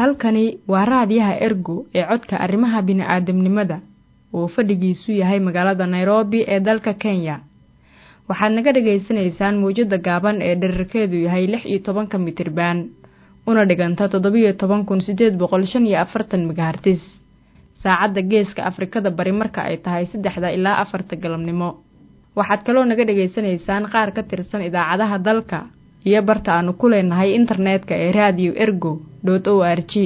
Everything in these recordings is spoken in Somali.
halkani waa raadiyaha ergo ee codka arrimaha bini'aadamnimada oo fadhigiisu yahay magaalada nairobi ee dalka kenya waxaad naga dhagaysanaysaan mawjadda gaaban ee dherarkeedu yahay lix iyo tobanka mitriban una dhiganta toddobiyo toban kun siddeed boqol shan iyo afartan megahartis saacadda geeska afrikada bari marka ay tahay saddexda ilaa afarta galabnimo waxaad kaloo naga dhagaysanaysaan qaar ka tirsan idaacadaha dalka iyo barta aanu ku leenahay internetka ee radio ergo dot o r g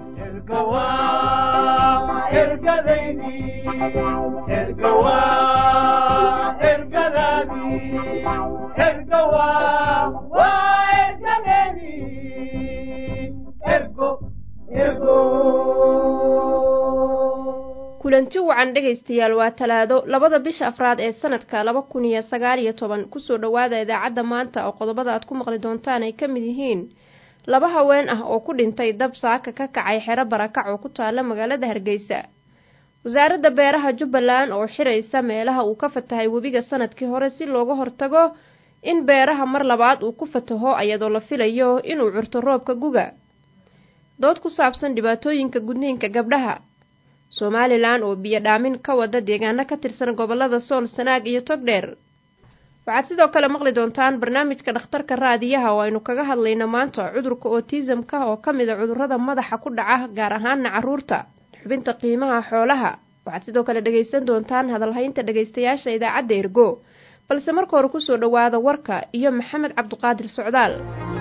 kulanti wacan dhegaystayaal waa talaado labada bisha afraad ee sanadka laba kun iyo sagaal iyo toban kusoo dhowaada idaacadda maanta oo qodobada aad ku maqli doontaan ay ka mid yihiin laba haween ah oo ku dhintay dab saaka ka kacay xero barakac oo ku taala magaalada hargeysa wasaaradda beeraha jubbaland oo xiraysa meelaha uu ka fatahay webiga sanadkii hore si looga hortago in beeraha mar labaad uu ku fataho iyadoo la filayo inuu curto roobka guga dood ku saabsan dhibaatooyinka gudniinka gabdhaha somalilan oo biyo dhaamin ka wada deegaano ka tirsan gobolada sool sanaag iyo togdheer waxaad sidoo kale maqli doontaan barnaamijka dhakhtarka raadiyaha oo aynu kaga hadlayno maanta cudurka otisamka oo ka mid a cudurrada madaxa ku dhaca gaar ahaana carruurta xubinta qiimaha xoolaha waxaad sidoo kale dhegaysan doontaan hadalhaynta dhegaystayaasha idaacadda ergo balse marka hore kusoo dhowaada warka iyo maxamed cabduqaadir socdaal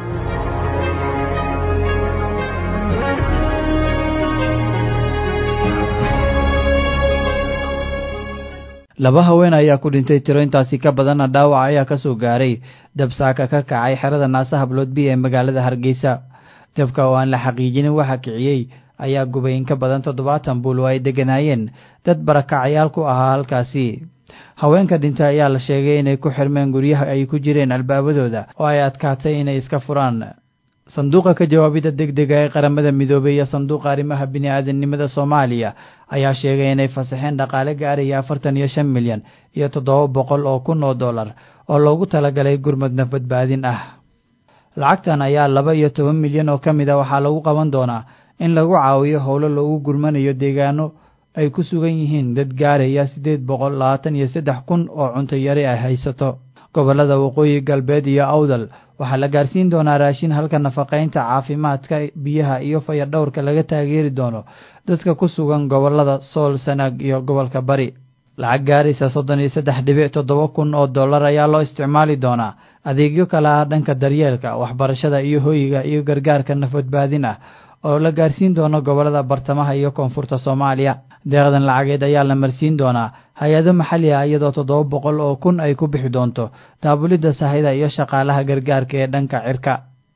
laba haween ayaa ku dhintay tiro intaasi ka badanna dhaawac ayaa ka soo gaaray dabsaaka ka kacay xerada naasa habloodbi ee magaalada hargeysa dabka oo aan la xaqiijinin waxa kiciyey ayaa gubay in ka badan toddobaatan buul oo ay degganaayeen dad barakacayaal ku ahaa halkaasi haweenka dhintay ayaa la sheegay inay ku xirmeen guryaha ay ku jireen albaabadooda oo ay adkaatay inay iska furaan sanduuqa ka jawaabidda degdega ee qaramada midoobey iyo sanduuqa arrimaha bini'aadanimada soomaaliya ayaa sheegay inay fasaxeen dhaqaale gaaraya afartan iyo shan milyan iyo toddoba boqol oo kun oo dollar oo loogu talagalay gurmad nafbadbaadin ah lacagtan ayaa laba iyo toban milyan oo ka mid a waxaa lagu qaban doonaa in lagu caawiyo howlo loogu gurmanayo deegaano ay ku sugan yihiin dad gaaraya siddeed boqol labaatan iyo saddex kun oo cunto yari ay haysato gobollada waqooyi galbeed iyo awdal waxaa la gaarsiin doonaa raashin halka nafaqaynta caafimaadka biyaha iyo fayadhowrka laga taageeri doono dadka ku sugan gobollada sool sanaag iyo gobolka bari lacag gaaraysa soddon iyo saddex dhibic toddoba kun oo dollar ayaa loo isticmaali doonaa adeegyo kale ah dhanka daryeelka waxbarashada iyo hoyiga iyo gargaarka nafbadbaadin ah oo la gaarsiin doono gobollada bartamaha iyo koonfurta soomaaliya deeqdan lacageed ayaa la marsiin doonaa hay-ado maxalli ah iyadoo toddoba boqol oo kun ay ku bixi doonto daabulidda sahayda iyo shaqaalaha gargaarka ee dhanka cirka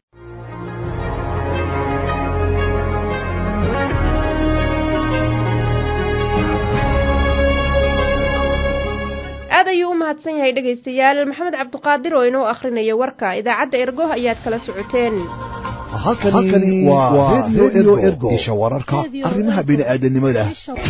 aad ayuu u mahadsan yahay dhegaystayaal maxamed cabduqaadir oo inoo akhrinaya warka idaacadda ergo ayaad kala socoteen halkani waa redio ergo isha wararka arrimaha bini'aadanimada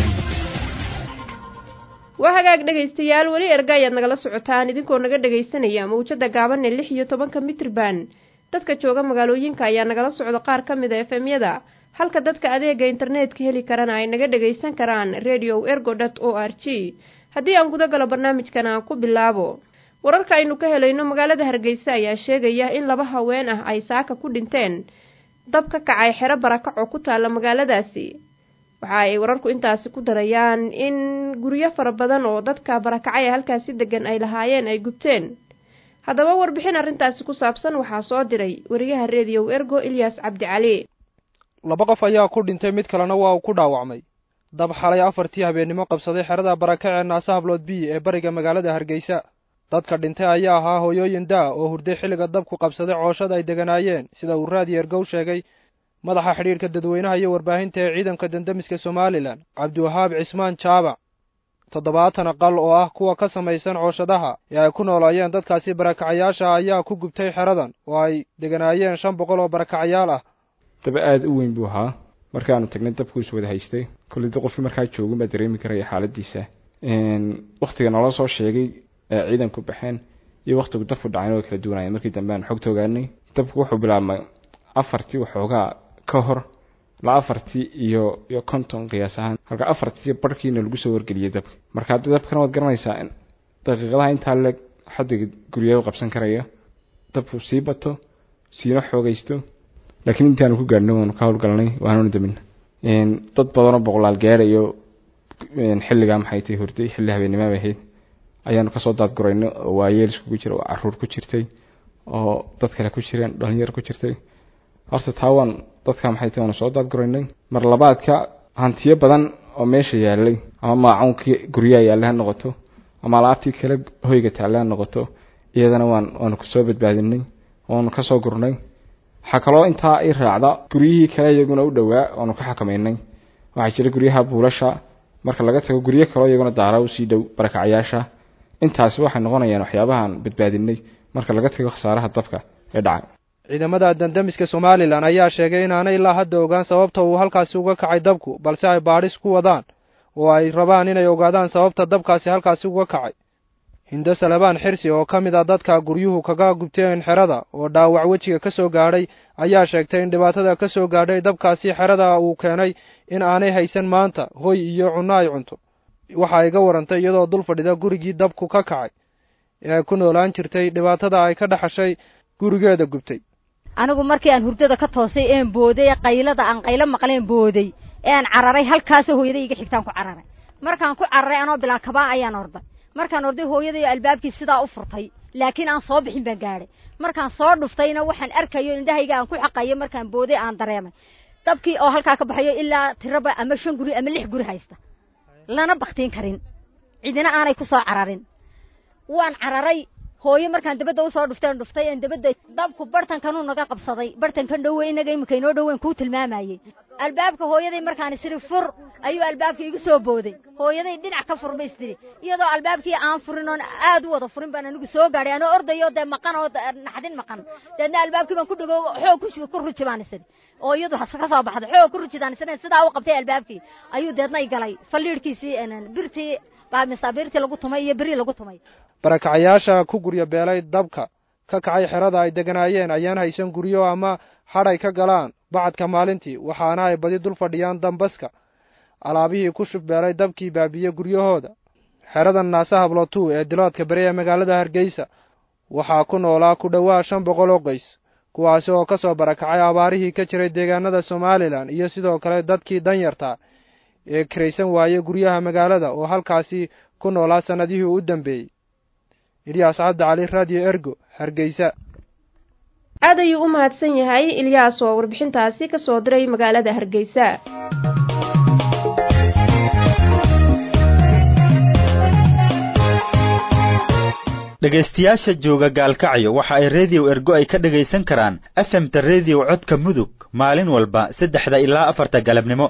waa hagaag dhegaystayaal weli erga ayaad nagala socotaan idinkoo naga dhegaysanaya mawjada gaaban ee lix iyo tobanka mitrban dadka jooga magaalooyinka ayaa nagala socda qaar ka mid a efemyada halka dadka adeega internetka heli karana ay naga dhagaysan karaan radio ergo dot o r g haddii aan guda galo barnaamijkan aan ku bilaabo wararka aynu ka helayno magaalada hargeysa ayaa sheegaya in laba haween ah ay saaka ku dhinteen dab ka kacay xero barakac oo ku taalla magaaladaasi waxa ay wararku intaasi ku darayaan in guryo fara badan oo dadka barakacay ee halkaasi degan ay lahaayeen ay gubteen haddaba warbixin arrintaasi ku saabsan waxaa soo diray wariyaha rediyow ergo ilyas cabdicali laba qof ayaa ku dhintay mid kalena waa uu ku dhaawacmay dab xalay afartii habeennimo qabsaday xerada barakac ee naasa hablood b ee bariga magaalada hargeysa dadka dhintay ayaa ahaa hooyooyin daa oo hurday xilliga dabku qabsaday cooshada ay deganaayeen sida uu raadiyo ergow sheegay madaxa xidhiirka dadweynaha iyo warbaahinta ee ciidanka dandamiska somalilan cabdiwahaab cismaan jaabac toddobaatan aqal oo ah kuwa ka samaysan cooshadaha ee ay ku noolaayeen dadkaasi barakacayaasha ayaa ku gubtay xeradan oo ay deganaayeen shan boqol oo barakacayaal ah daba aada u weyn buu ahaa markaanu tagnay dabkuus wada haystay kolley da qofkii markaa joogin baa dareemi karaya xaaladiisa waktiga naloo soo sheegay ee ciidanku baxeen iyo waktigu dabku dhacayn way kala duwanayeen markii dambe aan xogta ogaanay dabku wuxuu bilaabmay afartii waxoogaa ka hor la afartii iyo iyo konton qiyaas ahaan halka afartii barhkiina lagu soo wargeliyay dabka marka hadda dabkana waad garanaysaa in daqiiqadaha intaa leeg xaddiga guryaha u qabsan karaya dabku sii bato siina xoogaysto laakiin intaanu ku gaadhnay waanu ka howlgalnay waanuna damina dad badanoo boqolaal gaadhayo xilligaa maxay tahay hurday xilli habeennimo bay ahayd ayaanu kasoo daadguraynay oo waayeel iskugu jira oo caruur ku jirtay oo dad kale ku jireen dhalinyar ku jirtay horta taa waan dadka maxay tahay waanu soo daadguraynay mar labaadka hantiyo badan oo meesha yaalay ama maacuunkii guryaha yaallay ha noqoto ama alaabtii kale hoyga taallay ha noqoto iyadana waan waanu kasoo badbaadinay waanu kasoo gurnay waxaa kaloo intaa i raacda guryihii kale iyaguna u dhowaa waanu ka xakamaynay waxaa jira guryaha buulasha marka laga tago guryo kaloo iyaguna daara usii dhow barakacayaasha intaasi waxay noqonayaan waxyaabahaan badbaadinay marka laga tago khasaaraha dabka ee dhacay ciidamada dandamiska somalilan ayaa sheegay inaanay ilaa hadda ogaan sababta uu halkaasi uga kacay dabku balse ay baadhis ku wadaan oo ay rabaan inay ogaadaan sababta dabkaasi halkaasi uga kacay hindo salabaan xirsi oo ka mid a dadka guryuhu kaga gubteen xerada oo dhaawac wejiga ka soo gaadhay ayaa sheegtay in dhibaatada ka soo gaadhay dabkaasi xerada uu keenay in aanay haysan maanta hoy iyo cunno ay cunto waxa ay ga warantay iyadoo dul fadhida gurigii dabku ka kacay ee ay ku noolaan jirtay dhibaatada ay ka dhaxashay gurigeeda gubtay anigu markii aan hurdada ka toosay een booday qaylada aan qaylo maqleen booday ee aan cararay halkaasoo hooyaday iga xigtaan ku cararay markaan ku cararay anoo bilaa kabaa ayaan orday markaan orday hooyaday albaabkii sidaa u furtay laakiin aan soo bixin baan gaadhay markaan soo dhuftayna waxaan arkayo indhahayga aan ku xaqayo markaan booday aan dareemay dabkii oo halkaa ka baxayo ilaa tiraba ama shan guri ama lix guri haysta lana baktiin karin cidina aanay ku soo cararin waan cararay hooyo markaan dabadda usoo dhufteen dhuftay een dabadda dabku bartankanuu naga qabsaday bartankan dhowe inaga iminka inoo dhoweyn kuu tilmaamayey albaabka hooyaday markaan isiri fur ayuu albaabka igu soo booday hooyaday dhinac ka fur bay istiri iyadoo albaabkii aan furin oon aad u wada furin baan anigu soo gaadhay anoo ordayo dee maqan oo naxdin maqan deedna albaabkii baan ku dhego xoog ku ku ruji baan isiri oo iyadu ka soo baxday xoog ku rujidaan isiri sidaa u qabtay albaabkii ayuu deedna i galay falliidhkiisii birtii baa masaabiirtii lagu tumay iyo beri lagu tumay barakacayaasha ku guryo beelay dabka ka kacay xerada ay deganaayeen ayaan haysan guryo ama hadhay ka galaan bacadka maalintii waxaana ay badi dul fadhiyaan dambaska alaabihii ku shubbeelay dabkii baabiye guryahooda xerada naasa hablotu ee diloodka beri ee magaalada hargeysa waxaa ku noolaa ku dhowaa shan boqol oo qoys kuwaasi oo ka soo barakacay abaarihii ka jiray deegaanada somalilan iyo sidoo kale dadkii danyarta ee kiraysan waayey guryaha magaalada oo halkaasi ku noolaa sannadihii u dambeeyey ilyaas cabdi cali radio ergo hargeysa aad ayuu u mahadsan yahay ilyaas oo warbixintaasi ka soo diray magaalada hargeysa dhegaystayaasha jooga gaalkacyo waxa ay rediyo ergo ay ka dhegaysan karaan efemta rediyo codka mudug maalin walba saddexda ilaa afarta galabnimo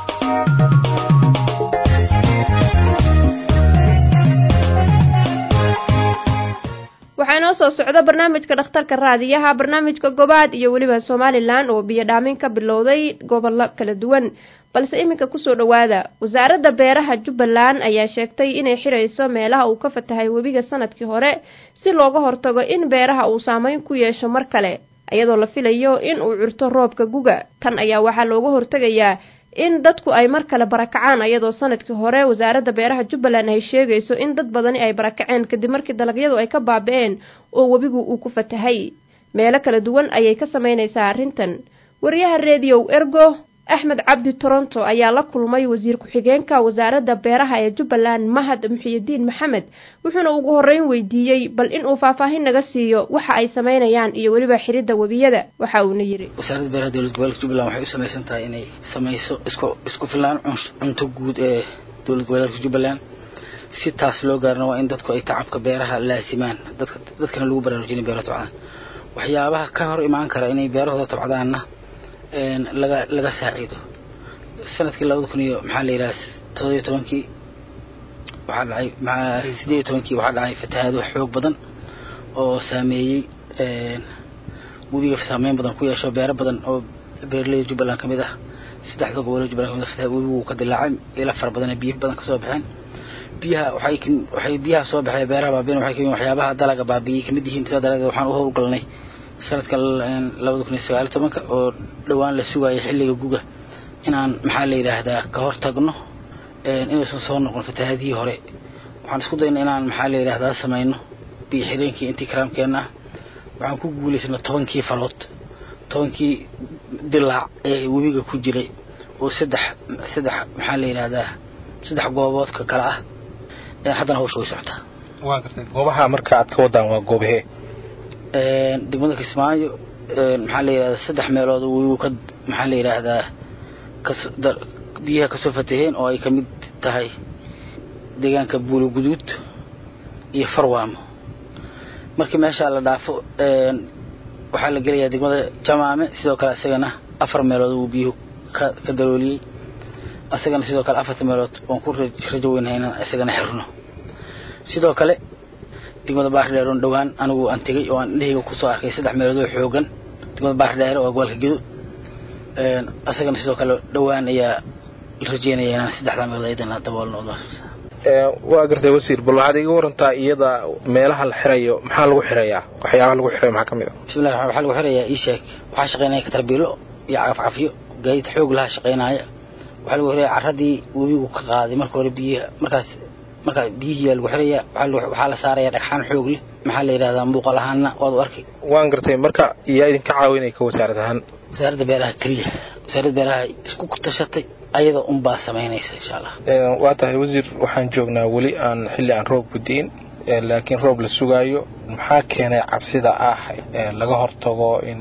waxaa inoo soo socda barnaamijka dhakhtarka raadiyaha barnaamijka gobaad iyo weliba somalilan oo biyo dhaamin ka bilowday gobollo kala duwan balse iminka kusoo dhowaada wasaaradda beeraha jubbaland ayaa sheegtay inay xidhayso meelaha uu ka fatahay webiga sanadkii hore si looga hortago in beeraha uu saameyn ku yeesho mar kale iyadoo la filayo in uu curto roobka guga kan ayaa waxaa looga hortegayaa in dadku ay mar kale barakacaan ayadoo sanadkii hore wasaaradda beeraha jubbaland ay sheegayso in dad badani ay barakaceen kadib markii dalagyadu ay ka baaba-een oo webigu uu ku fatahay meelo kala duwan ayay ka samaynaysaa arrintan wariyaha rediyow ergo axmed cabdi toronto ayaa la kulmay wasiir ku-xigeenka wasaaradda beeraha ee jubbaland mahad muxiyidiin maxamed wuxuuna ugu horreyn weydiiyey bal inuu faahfaahin naga siiyo waxa ay samaynayaan iyo weliba xiridda webiyada waxa uuna yidhi wasaaradda beeraha dowlad goboleedka jubbaland waxay u samaysan tahay inay samayso isku isku filaan cunto guud ee dowlad goboleedka jubbaland si taas loo gaarna waa in dadku ay tacabka beeraha laasimaan dadka dadkana lagu baraarujinay beeraha tabcadaan waxyaabaha ka hor imaan kara inay beerahooda tabcadaanna laga laga saaciido sanadkii labada kun iyo maxaa la yidhaha toddobiyo tobankii waxaa dhacay maa sideed iyo tobankii waxaa dhacay fatahaado xoog badan oo saameeyey webiga saameyn badan ku yeesho beero badan oo beeraleyda jubbaland kamid ah saddexda gobolada jubbaland kamid ah fataha webigu ka dilaacay ila fara badan biyo badan kasoo baxeen biyaha waxay waxay biyaha soo baxay beeraha baabiin waxay kamid waxyaabaha dalaga baabiyey kamid yihiin sida dalaga waxaan u howlgalnay sanadka labada kun iyo sagaaliyo tobanka oo dhowaan la sugaayay xilliga guga inaan maxaa la yidhaahdaa ka hor tagno inaysan soo noqon fatahaadihii hore waxaan isku dayna inaan maxaa la yidhahdaa samayno biyo xireenkii intii karaamkeenna ah waxaan ku guulaysana tobankii falood tobankii dilaac ee webiga ku jiray oo saddex saddex maxaa la yidhahdaa saddex gooboodka kale ah haddana hawsha way socotaa waa gartay goobaha marka aad ka wadaan waa goobahee degmada kismaayo maxaa la yidhahdaa saddex meelood webigu ka maxaa la yidhaahdaa biyaha kasoo fataheen oo ay ka mid tahay deegaanka buulo guduud iyo farwaamo markii meeshaa la dhaafo waxaa la gelayaa degmada jamaame sidoo kale isagana afar meelood uu biyuhu ka ka dalooliyey isagana sidoo kale afarta meelood waan ku rajo weynahay inaan isagana xirno sidoo kale degmada baardheer oon dhowaan anigu aan tegey oo aan indhahayga kusoo arkay saddex meelood oo xoogan degmada baardheer waa gobolka gedo isagana sidoo kale dhowaan ayaa la rajeynaya inaan saddexdaa meelood ayadana daboolno waa gartay wasiir bal waxaad iga warantaa iyada meelaha la xirayo maxaa lagu xirayaa waxyaabaha lagu xirayo maxaa ka mid a bismillahi raxmaan waxaa lagu xirayaa ii sheeg waxaa shaqaynaya katarbiilo iyo cagafcafyo gaadiid xoog laha shaqaynaya waxaa lagu xirayaa carradii webigu ka qaaday marka hore biyaha markaas markaa biyihii lagu xirayaa waxaa la saaraya dhagxaan xoog leh maxaa la yidhahdaa muuqal ahaana waad u arkay waan gartay marka yaa idinka caawinaya ka wasaarad ahaan wasaaradda beeraha keliya wasaaradda beeraha isku tashatay ayada unbaa samaynaysa insha allah waa tahay wasiir waxaan joognaa weli aan xilli aan roob gudiin laakiin roob la sugaayo maxaa keenay cabsida ah laga hortago in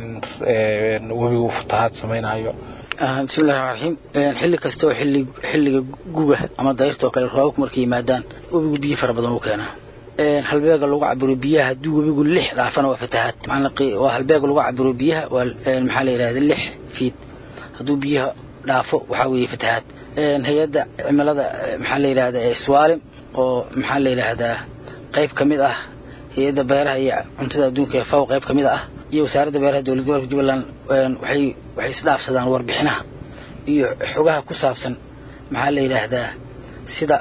webigu fatahaad samaynayo bismillahi raxmaan raxiim xilli kasta oo xilli xilliga guga ama dayrta oo kale roobabku markay yimaadaan webigu biyo fara badan u keenaa halbeega lagu cabiro biyaha haddii webigu lix dhaafana waa fatahaad waa halbeega lagu cabiro biyaha waa maxaa la yidhahda lix fiid hadduu biyaha dhaafo waxaa weeye fatahaad hay-adda cimilada maxaa la yidhahda swaalim oo maxaa la yidhaahdaa qayb ka mid ah hay-adda beeraha iyo cuntada adduunka ee faw qayb ka mid ah iyo wasaaradda beeraha dowlad gobolka jubbaland waxay waxay isdhaafsadaan warbixinaha iyo xogaha ku saabsan maxaa la yidhaahdaa sida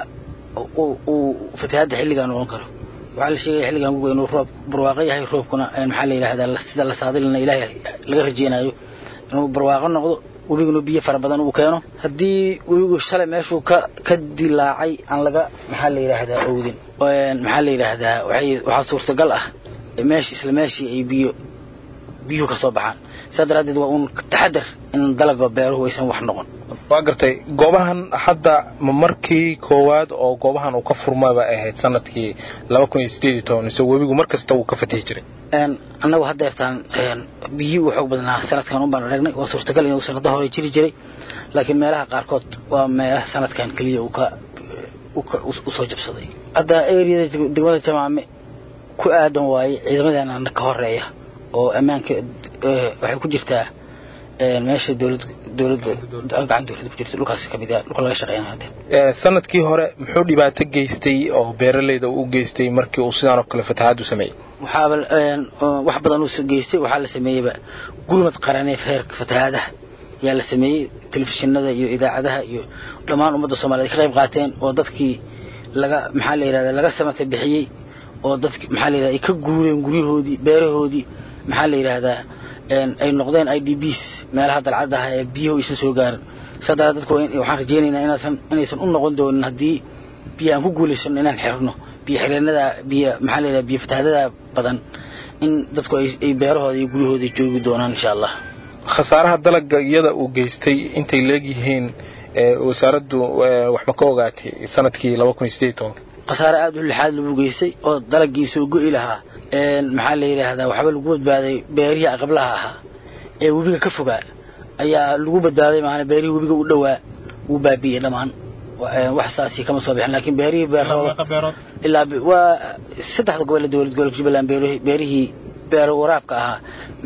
uu fatahaadda xilligan noqon karo waxaa la sheegaya xilligan guga inuu roob barwaaqo yahay roobkuna maxaa la yidhahdaa sida la saadilina ilaahay laga rajeynayo inuu barwaaqo noqdo webiguna biyo fara badan uu keeno haddii webigu shalay meeshuu ka ka dilaacay aan laga maxaa la yidhaahdaa owdin maxaa la yidhaahdaa waxay waxaa suurtagal ah meesh isla meeshii ay biyo biyuhu ka soo baxaan sidaa daraaddeed waa uun taxadar in dalaga beeruhu aysan wax noqon waa gartay goobahan hadda ma markii koowaad oo goobahan uu ka furmaba ahayd sanadkii laba kun iyo sideed iyo toban mise webigu mar kasta wuu ka fatihi jiray annagu haddeertaan biyii uu xoog badnaa sanadkan un baan aragnay waa suurtagal inuu sanado hore jiri jiray laakiin meelaha qaarkood waa meelaha sanadkan keliya uu ka usoo jabsaday hadda eriyada degmada jamaame ku aadan waaye ciidamadeena ka horeeya oo ammaanka waxay ku jirtaa meesha dowlad dowladda gacan dowladda ku jirta dhulkaas kamid ah dhulka laga shaqeynaya haddeer sanadkii hore muxuu dhibaato geystay oo beeraleyda u geystay markii uu sidaan oo kale fatahaad u sameeyey waxaaba wax badan uu geystay waxaa la sameeyeyba gurmad qaranee heerka fatahaadaha ayaa la sameeyey telefishinada iyo idaacadaha iyo dhammaan ummadda soomaliyeed ka qayb qaateen oo dadkii laga maxaa la yidhahda laga samata bixiyey oo dadki maxaa la yidhahda ay ka guureen guryahoodii beerahoodii maxaa la yidhaahdaa ay noqdeen i d bs meelaha dalcadaha ee biyuhu aysan soo gaarin sadaa dadku waxaan rajeynaynaa inaasan inaysan u noqon doonin haddii biyo aan ku guulaysano inaan xirno biyo xireenada biyo maxaa la yidhaha biyo fatahaadada badan in dadku ay beerahooda iyo guryahooda joogi doonaan insha allah khasaaraha dalaga iyada uu geystay intay leegyihiin wasaaraddu waxba ka ogaatay sanadkii laba kun iyo sideed tobanka khasaare aada u lixaad lagu geystay oo dalagii soo go'i lahaa maxaa la yidhaahdaa waxba lagu badbaaday beerihii aqablaha ahaa ee webiga ka fogaa ayaa lagu badbaaday maana beerihii webiga u dhowaa wuu baabi'iyey dhammaan wax saasi kama soo bixin laakiin beerihii beerooda ilaa waa saddexda gobol dowlad gobolka jubbaland beerihii beero waraabka ahaa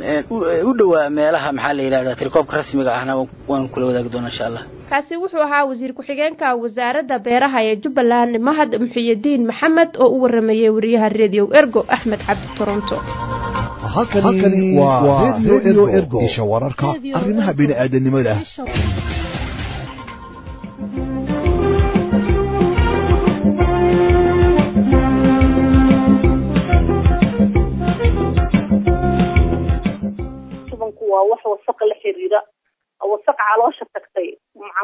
u dhowaa meelaha maxaa la yidhahdaa tirikoobka rasmiga ahna waan kula wadaagi doonaa insha allah kaasi wuxuu ahaa wasiir ku-xigeenka wasaaradda beeraha ee jubbaland mahad muxiyidiin maxamed oo u waramayey wariyaha redio ergo axmed cabdi toronto halkani waa redio ergo isha wararka arrimaha bini'aadanimada waa wax wasaqa la xiriira wasaq caloosha tagtay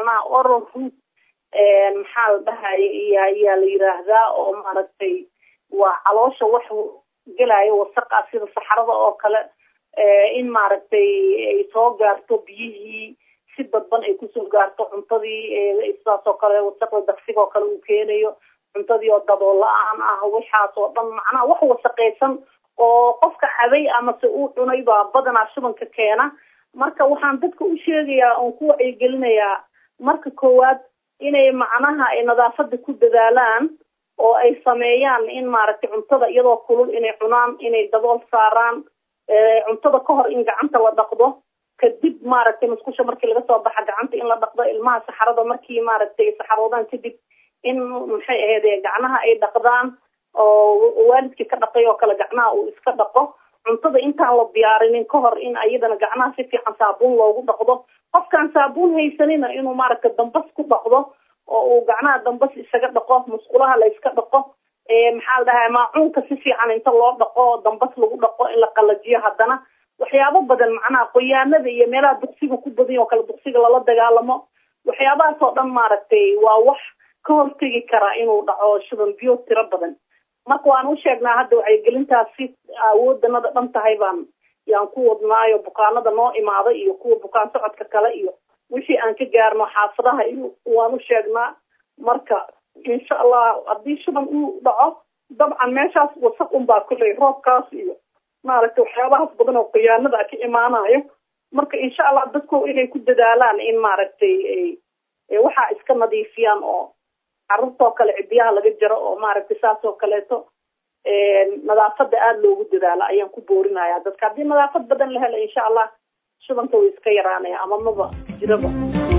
root maxaa la dhahay ayaa la yiraahdaa oo maaragtay waa caloosha wax gelayo wasaqa sida saxarada oo kale in maaragtay ay soo gaarto biyihii si dadban ay kusoo gaarto cuntadii sidaas oo kale wasaqda daqsiga oo kale uu keenayo cuntadii oo dabool la-aan ah waxaas oo dhan macnaha wax wasaqaysan oo qofka cabay amase uu cunay baa badanaa shubanka keena marka waxaan dadka u sheegayaa oon ku wacyigelinayaa marka koowaad inay macnaha ay nadaafada ku dadaalaan oo ay sameeyaan in maaragtay cuntada iyadoo kulul inay cunaan inay dabool saaraan cuntada ka hor in gacanta la dhaqdo kadib maaragtay musqusha markii laga soo baxa gacanta in la dhaqdo ilmaha saxarada markii maaragtay saxaroodaan kadib in maxay ahayd gacnaha ay dhaqdaan oo waalidkii ka dhaqay oo kale gacnaha uu iska dhaqo cuntada intaan la diyaarinin ka hor in ayadana gacnaha si fiican saabuun loogu dhaqdo qofkaan saabuun haysanina inuu maaragtay dambas ku dhaqdo oo uu gacnaha dambas isaga dhaqo musqulaha la iska dhaqo maxaa la dhahay maacuunka si fiican inta loo dhaqo dambas lagu dhaqo in la qalajiyo haddana waxyaabo badan macnaha qoyaanada iyo meelaha duqsiga ku badan oo kale duqsiga lala dagaalamo waxyaabahaas oo dhan maaragtay waa wax ka hortegi karaa inuu dhaco shuban biyo tiro badan marka waan u sheegnaa hadda wacyigelintaas si awoodanada dhan tahay baan yaan ku wadnaayo bukaanada noo imaada iyo kuwa bukaan socodka kale iyo wixii aan ka gaarno xaafadaha iyo waan u sheegnaa marka insha allah haddii shuban uu dhaco dabcan meeshaas wasaq unbaa kuley roobkaas iyo maaragtay waxyaabahaas badan oo khiyaanada ka imaanayo marka insha allah dadku inay ku dadaalaan in maaragtay waxaa iska nadiifiyaan oo carruurtoo kale cidiyaha laga jaro oo maaragtay saas oo kaleeto nadaafada aada loogu dadaalo ayaan ku boorinaya dadka haddii nadaafad badan la helo insha allah shubanka way iska yaraanaya ama maba jiraba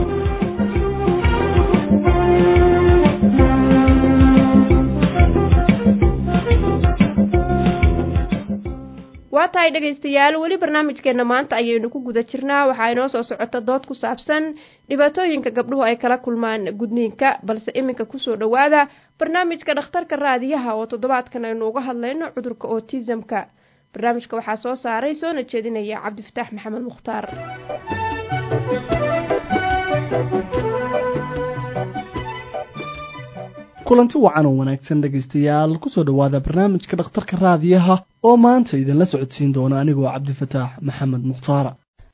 waa tahay dhegaystayaal weli barnaamijkeenna maanta ayaynu ku guda jirnaa waxaa inoo soo socota dood ku saabsan dhibaatooyinka gabdhuhu ay kala kulmaan gudniinka balse iminka kusoo dhowaada barnaamijka dhakhtarka raadiyaha oo toddobaadkan aynu uga hadlayno cudurka otisamka barnaamijka waxaa soo saaray soona jeedinaya cabdifataax maxamed mukhtaar kulanti wacan oo wanaagsan dhegaystayaal kusoo dhowaada barnaamijka dhakhtarka raadiyaha oo maanta idinla socodsiin doona anigoo cabdifataax maxamed mukhtaara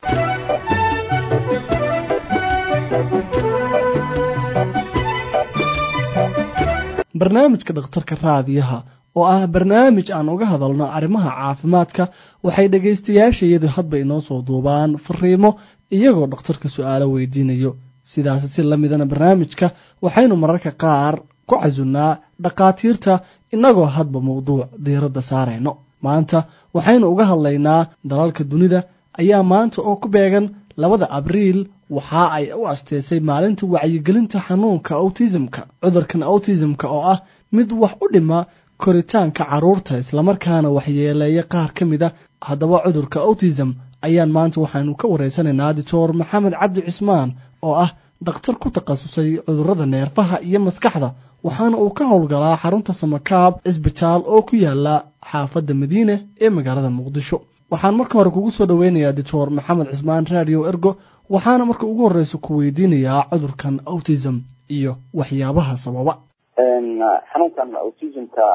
barnaamijka dhakhtarka raadiyaha oo ah barnaamij aan uga hadalno arrimaha caafimaadka waxay dhegaystayaashayadu hadba inoo soo duubaan fariimo iyagoo dhakhtarka su-aalo weydiinayo sidaas si la midana barnaamijka waxaynu mararka qaar ku casunnaa dhakhaatiirta innagoo hadba mawduuc diiradda saarayno maanta waxaynu uga hadlaynaa dalalka dunida ayaa maanta oo ku beegan labada abriil waxa ay u asteysay maalinta wacyigelinta xanuunka autismka cudurkan autismka oo ah mid wax u dhima koritaanka carruurta islamarkaana waxyeeleeya qaar ka mid a haddaba cudurka autism ayaan maanta waxaanu ka wareysanaynaa doctor maxamed cabdi cismaan oo ah dhakhtar ku takhasusay cudurrada neerfaha iyo maskaxda waxaana uu ka howlgalaa xarunta samakaab cisbitaal oo ku yaala xaafadda madiine ee magaalada muqdisho waxaan marka hore kugu soo dhoweynayaa doctor maxamed cismaan radio ergo waxaana marka ugu horreysa ku weydiinayaa cudurkan autism iyo waxyaabaha sababa xanuunkan autismka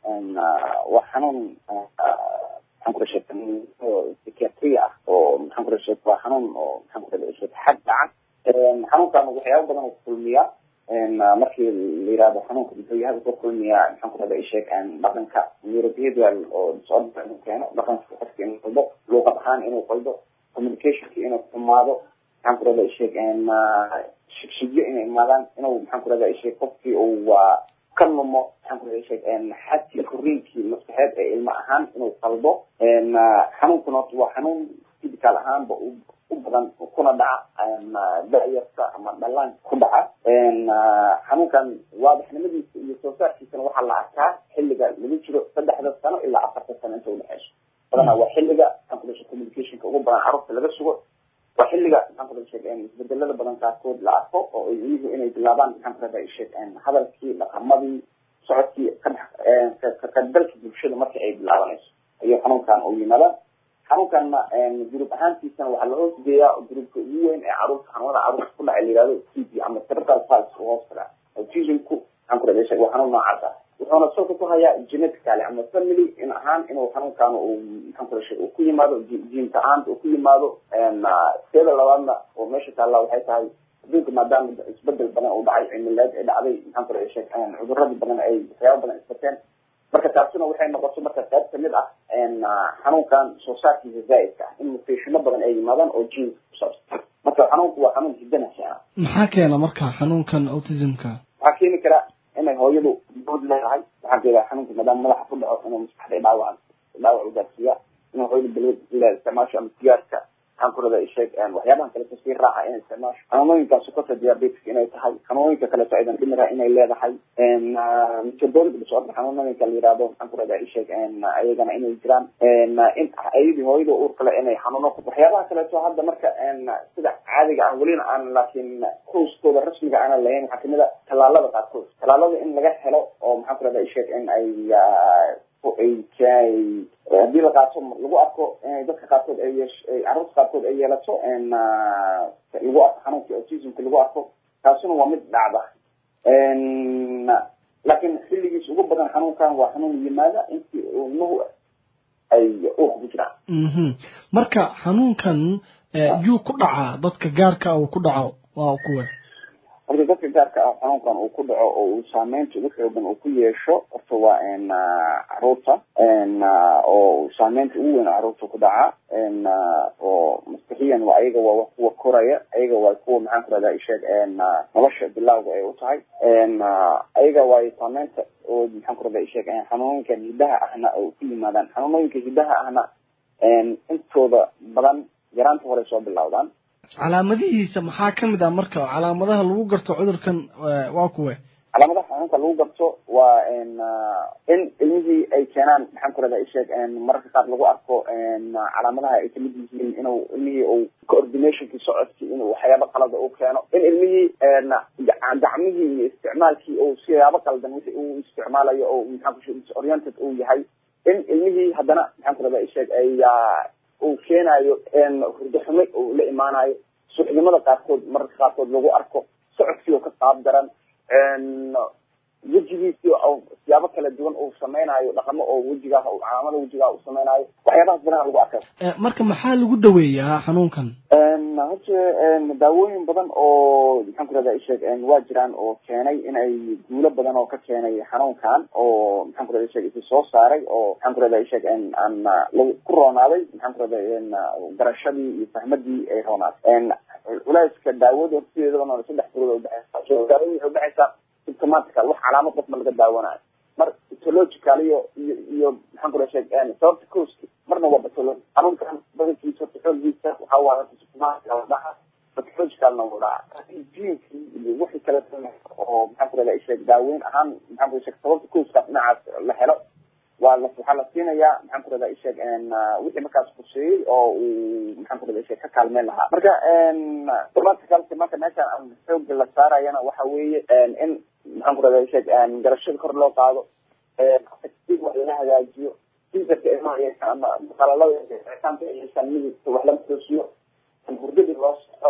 waa xanuun maxaan kula sheeg psychiatry ah oo maxaan kula sheeg waa xanuun oo maxaan kula sheeg xag dhaca xanuunkan waxyaaba badan oo kulmiya markii la yirahdo xanuunka muxuu yahay wuxuu kulmiyaa maxaan ku rahda isheeg dhaqanka neurobehavioral oo disorder inuu keeno dhaqanka qofka inuu qaldo luuqad ahaan inuu qaldo communicationka inuu xumaado maxaan ku rahda isheeg shigshigyo inay imaadaan inuu maxaan ku rahda isheeg qofkii uu waa ka lumo maxaan ku rahda isheeg xadkii koriinkii maskaxeed ee ilmo ahaan inuu qaldo xanuunkuna waa xanuun physical ahaanba u badan kuna dhaca dayarta ama dhallaanka ku dhaca xanuunkan waadaxnimadiisa iyo soo saarkiisana waxaa la arkaa xilliga lagu jiro saddexda sano ilaa afarta sano inta udhexeyso badanaa waa xilliga maxaan ku dhashay communicationka ugu badan carruurta laga sugo waa xilliga maxaan ku dhashay isbedelada badan qaarkood la arko oo ay iyagu inay bilaabaan maxaan ku dhahda isheeg hadalkii dhaqamadii socodkii ka dhex ka qaybgalka bulshada marka ay bilaabanayso ayuu xanuunkan u yimaada xanuunkanna gruub ahaantiisana waxaa la hoos geeyaa gruubka ugu weyn ee caruurta xanuunada caruurta ku dhacay la yihahdo t b ama cerebral palsy u hoos tagaa autismku maxaan ku dhahday waa xanuun noocaas ah wuxuuna salka ku hayaa genetically ama family in ahaan inuu xanuunkan uu maxaan ku dhashay uu ku yimaado jiinta ahaanta uu ku yimaado teeda labaadna oo meesha taalla waxay tahay adduunka maadaama isbedel badan uu dhacay cimilaad ay dhacday maxaan ku dhashay cudurradii badan ay waxyaaba badan isbateen marka taasina waxay noqoto marka qayb kamid ah xanuunkan soo saarkiisa zaaidka ah in mutashino badan ay yimaadaan oo jiinka kusaabsan marka xanuunku waa xanuun hidanasa maxaa keena marka xanuunkan autismka waxaa keeni kara inay hooyadu bood leedahay waxaa keena xanuunka maadaama madaxa ku dhaco inuu maskaxda dhaawac dhaawac ugaarsiiya inuu hooyadu balwad ila isticmaasho ama sigaarka maxaan ku radaa isheeg waxyaabahan kaleeto sii raaca inay isticmaasho xanuunooyinkaas sokota diabetic inay tahay xanuunooyinka kaleeto aydan dhimira inay leedahay metabolic disorder xanuunooyinka la yihahdo maxaan ku radaa isheeg ayagana inay jiraan in ayadii hooyada uur kale inay xanuuno waxyaabaha kaleeto hadda marka sida caadiga ah welina aan laakiin kooskooda rasmiga aanan lahayn waxaa kamid a tallaalada qaarkood tallaalada in laga helo oo maxaan ku radaa isheeg in ay ay haddii la qaato lagu arko dadka qaarkood ay yeesh carruurta qaarkood ay yeelato lagu arko xanuunka autismka lagu arko taasina waa mid dhacda laakiin xilligiis ugu badan xanuunkan waa xanuun yimaada intii ilmuhu ay uurka ku jiraan marka xanuunkan yuu ku dhacaa dadka gaarka uu ku dhaco waa kuwe horta dadka gaarka ah xanuunkan uu ku dhaco oo uu saameynta ugu xoogan uu ku yeesho horta waa caruurta oo saameynta ugu weyn caruurta ku dhaca oo maskixiyan waa ayaga waa kuwa koraya ayaga waa kuwa maxaan ku rahdaa isheeg nolosha bilawga ay u tahay ayaga waa saameynta oo maxaan ku rahdaa isheeg xanuunooyinkan hidaha ahna oo ku yimaadaan xanuunooyinka hidaha ahna intooda badan yaraanta hore soo bilawdaan calaamadihiisa maxaa kamid ah marka calaamadaha lagu garto cudurkan waa kuwe calaamadaha xanuunka lagu garto waa in ilmihii ay keenaan maxaan ku rahdaa isheeg mararka qaar lagu arko calaamadaha ay kamid yihiin inuu ilmihii uu coordinationkii socodkii inuu waxyaaba qalada uu keeno in ilmihii gacmihii iyo isticmaalkii uu siyaabo qaldan wixii uu isticmaalayo oo maxaan ku disoriented uu yahay in ilmihii haddana maxaan ku rahdaa isheeg ay uu keenayo hurdo xume uu la imaanayo suxnimada qaarkood mararka qaarkood lagu arko socodkii oo ka qaab daran wejigiisii siyaabo kala duwan uu samaynayo dhaqamo oo wejigaah calaamada wejigaah uu samaynayo waxyaabahaas banaha lagu arkay marka maxaa lagu daweeyaa xanuunkan horta daawooyin badan oo maxaan ku rahdaa isheeg waa jiraan oo keenay in ay guulo badan oo ka keenay xanuunkan oo maxaan ku rahdaa isheeg isi soo saaray oo maxaan ku rahdaa isheeg aan ku roonaaday maxaan ku rahdaa garashadii iyo fahmadii ay roonaaday culeyska daawada hortideedaba saddex bilood udhexeysa daawada waxay udhexeysaa symptomatical wax calaamad qof ma laga daawanayo mar pathological iyo iyo iyo maxaan ku rahdaa sheeg sababta causki marna waa pathology xanuunkan badankiisa horta xooggiisa waxaa waa horta symptomatical dhaca pathologicalna wuu dhaca jiinkii iyo wixii kale oo maxaan ku rahdaa isheeg daaweyn ahaan maxaan ku sheeg sababta causkaas dhinacaas la helo waa la waxaa la siinayaa maxaan ku rahdaa isheeg wixii markaas kuseeyey oo uu maxaan ku rahdaa isheeg ka kaalmeyn lahaa marka symptomaticalka marka meeshaan aan xooga la saarayana waxa weeye in maxaan ku rahdaa isheeg garashada kor loo qaado wax lala hagaajiyo fiisarka ilmaha yeeshaan ama qalalada icitaanka ay yeeshaan midabka wax lama toosiyo hurdadii loo soxo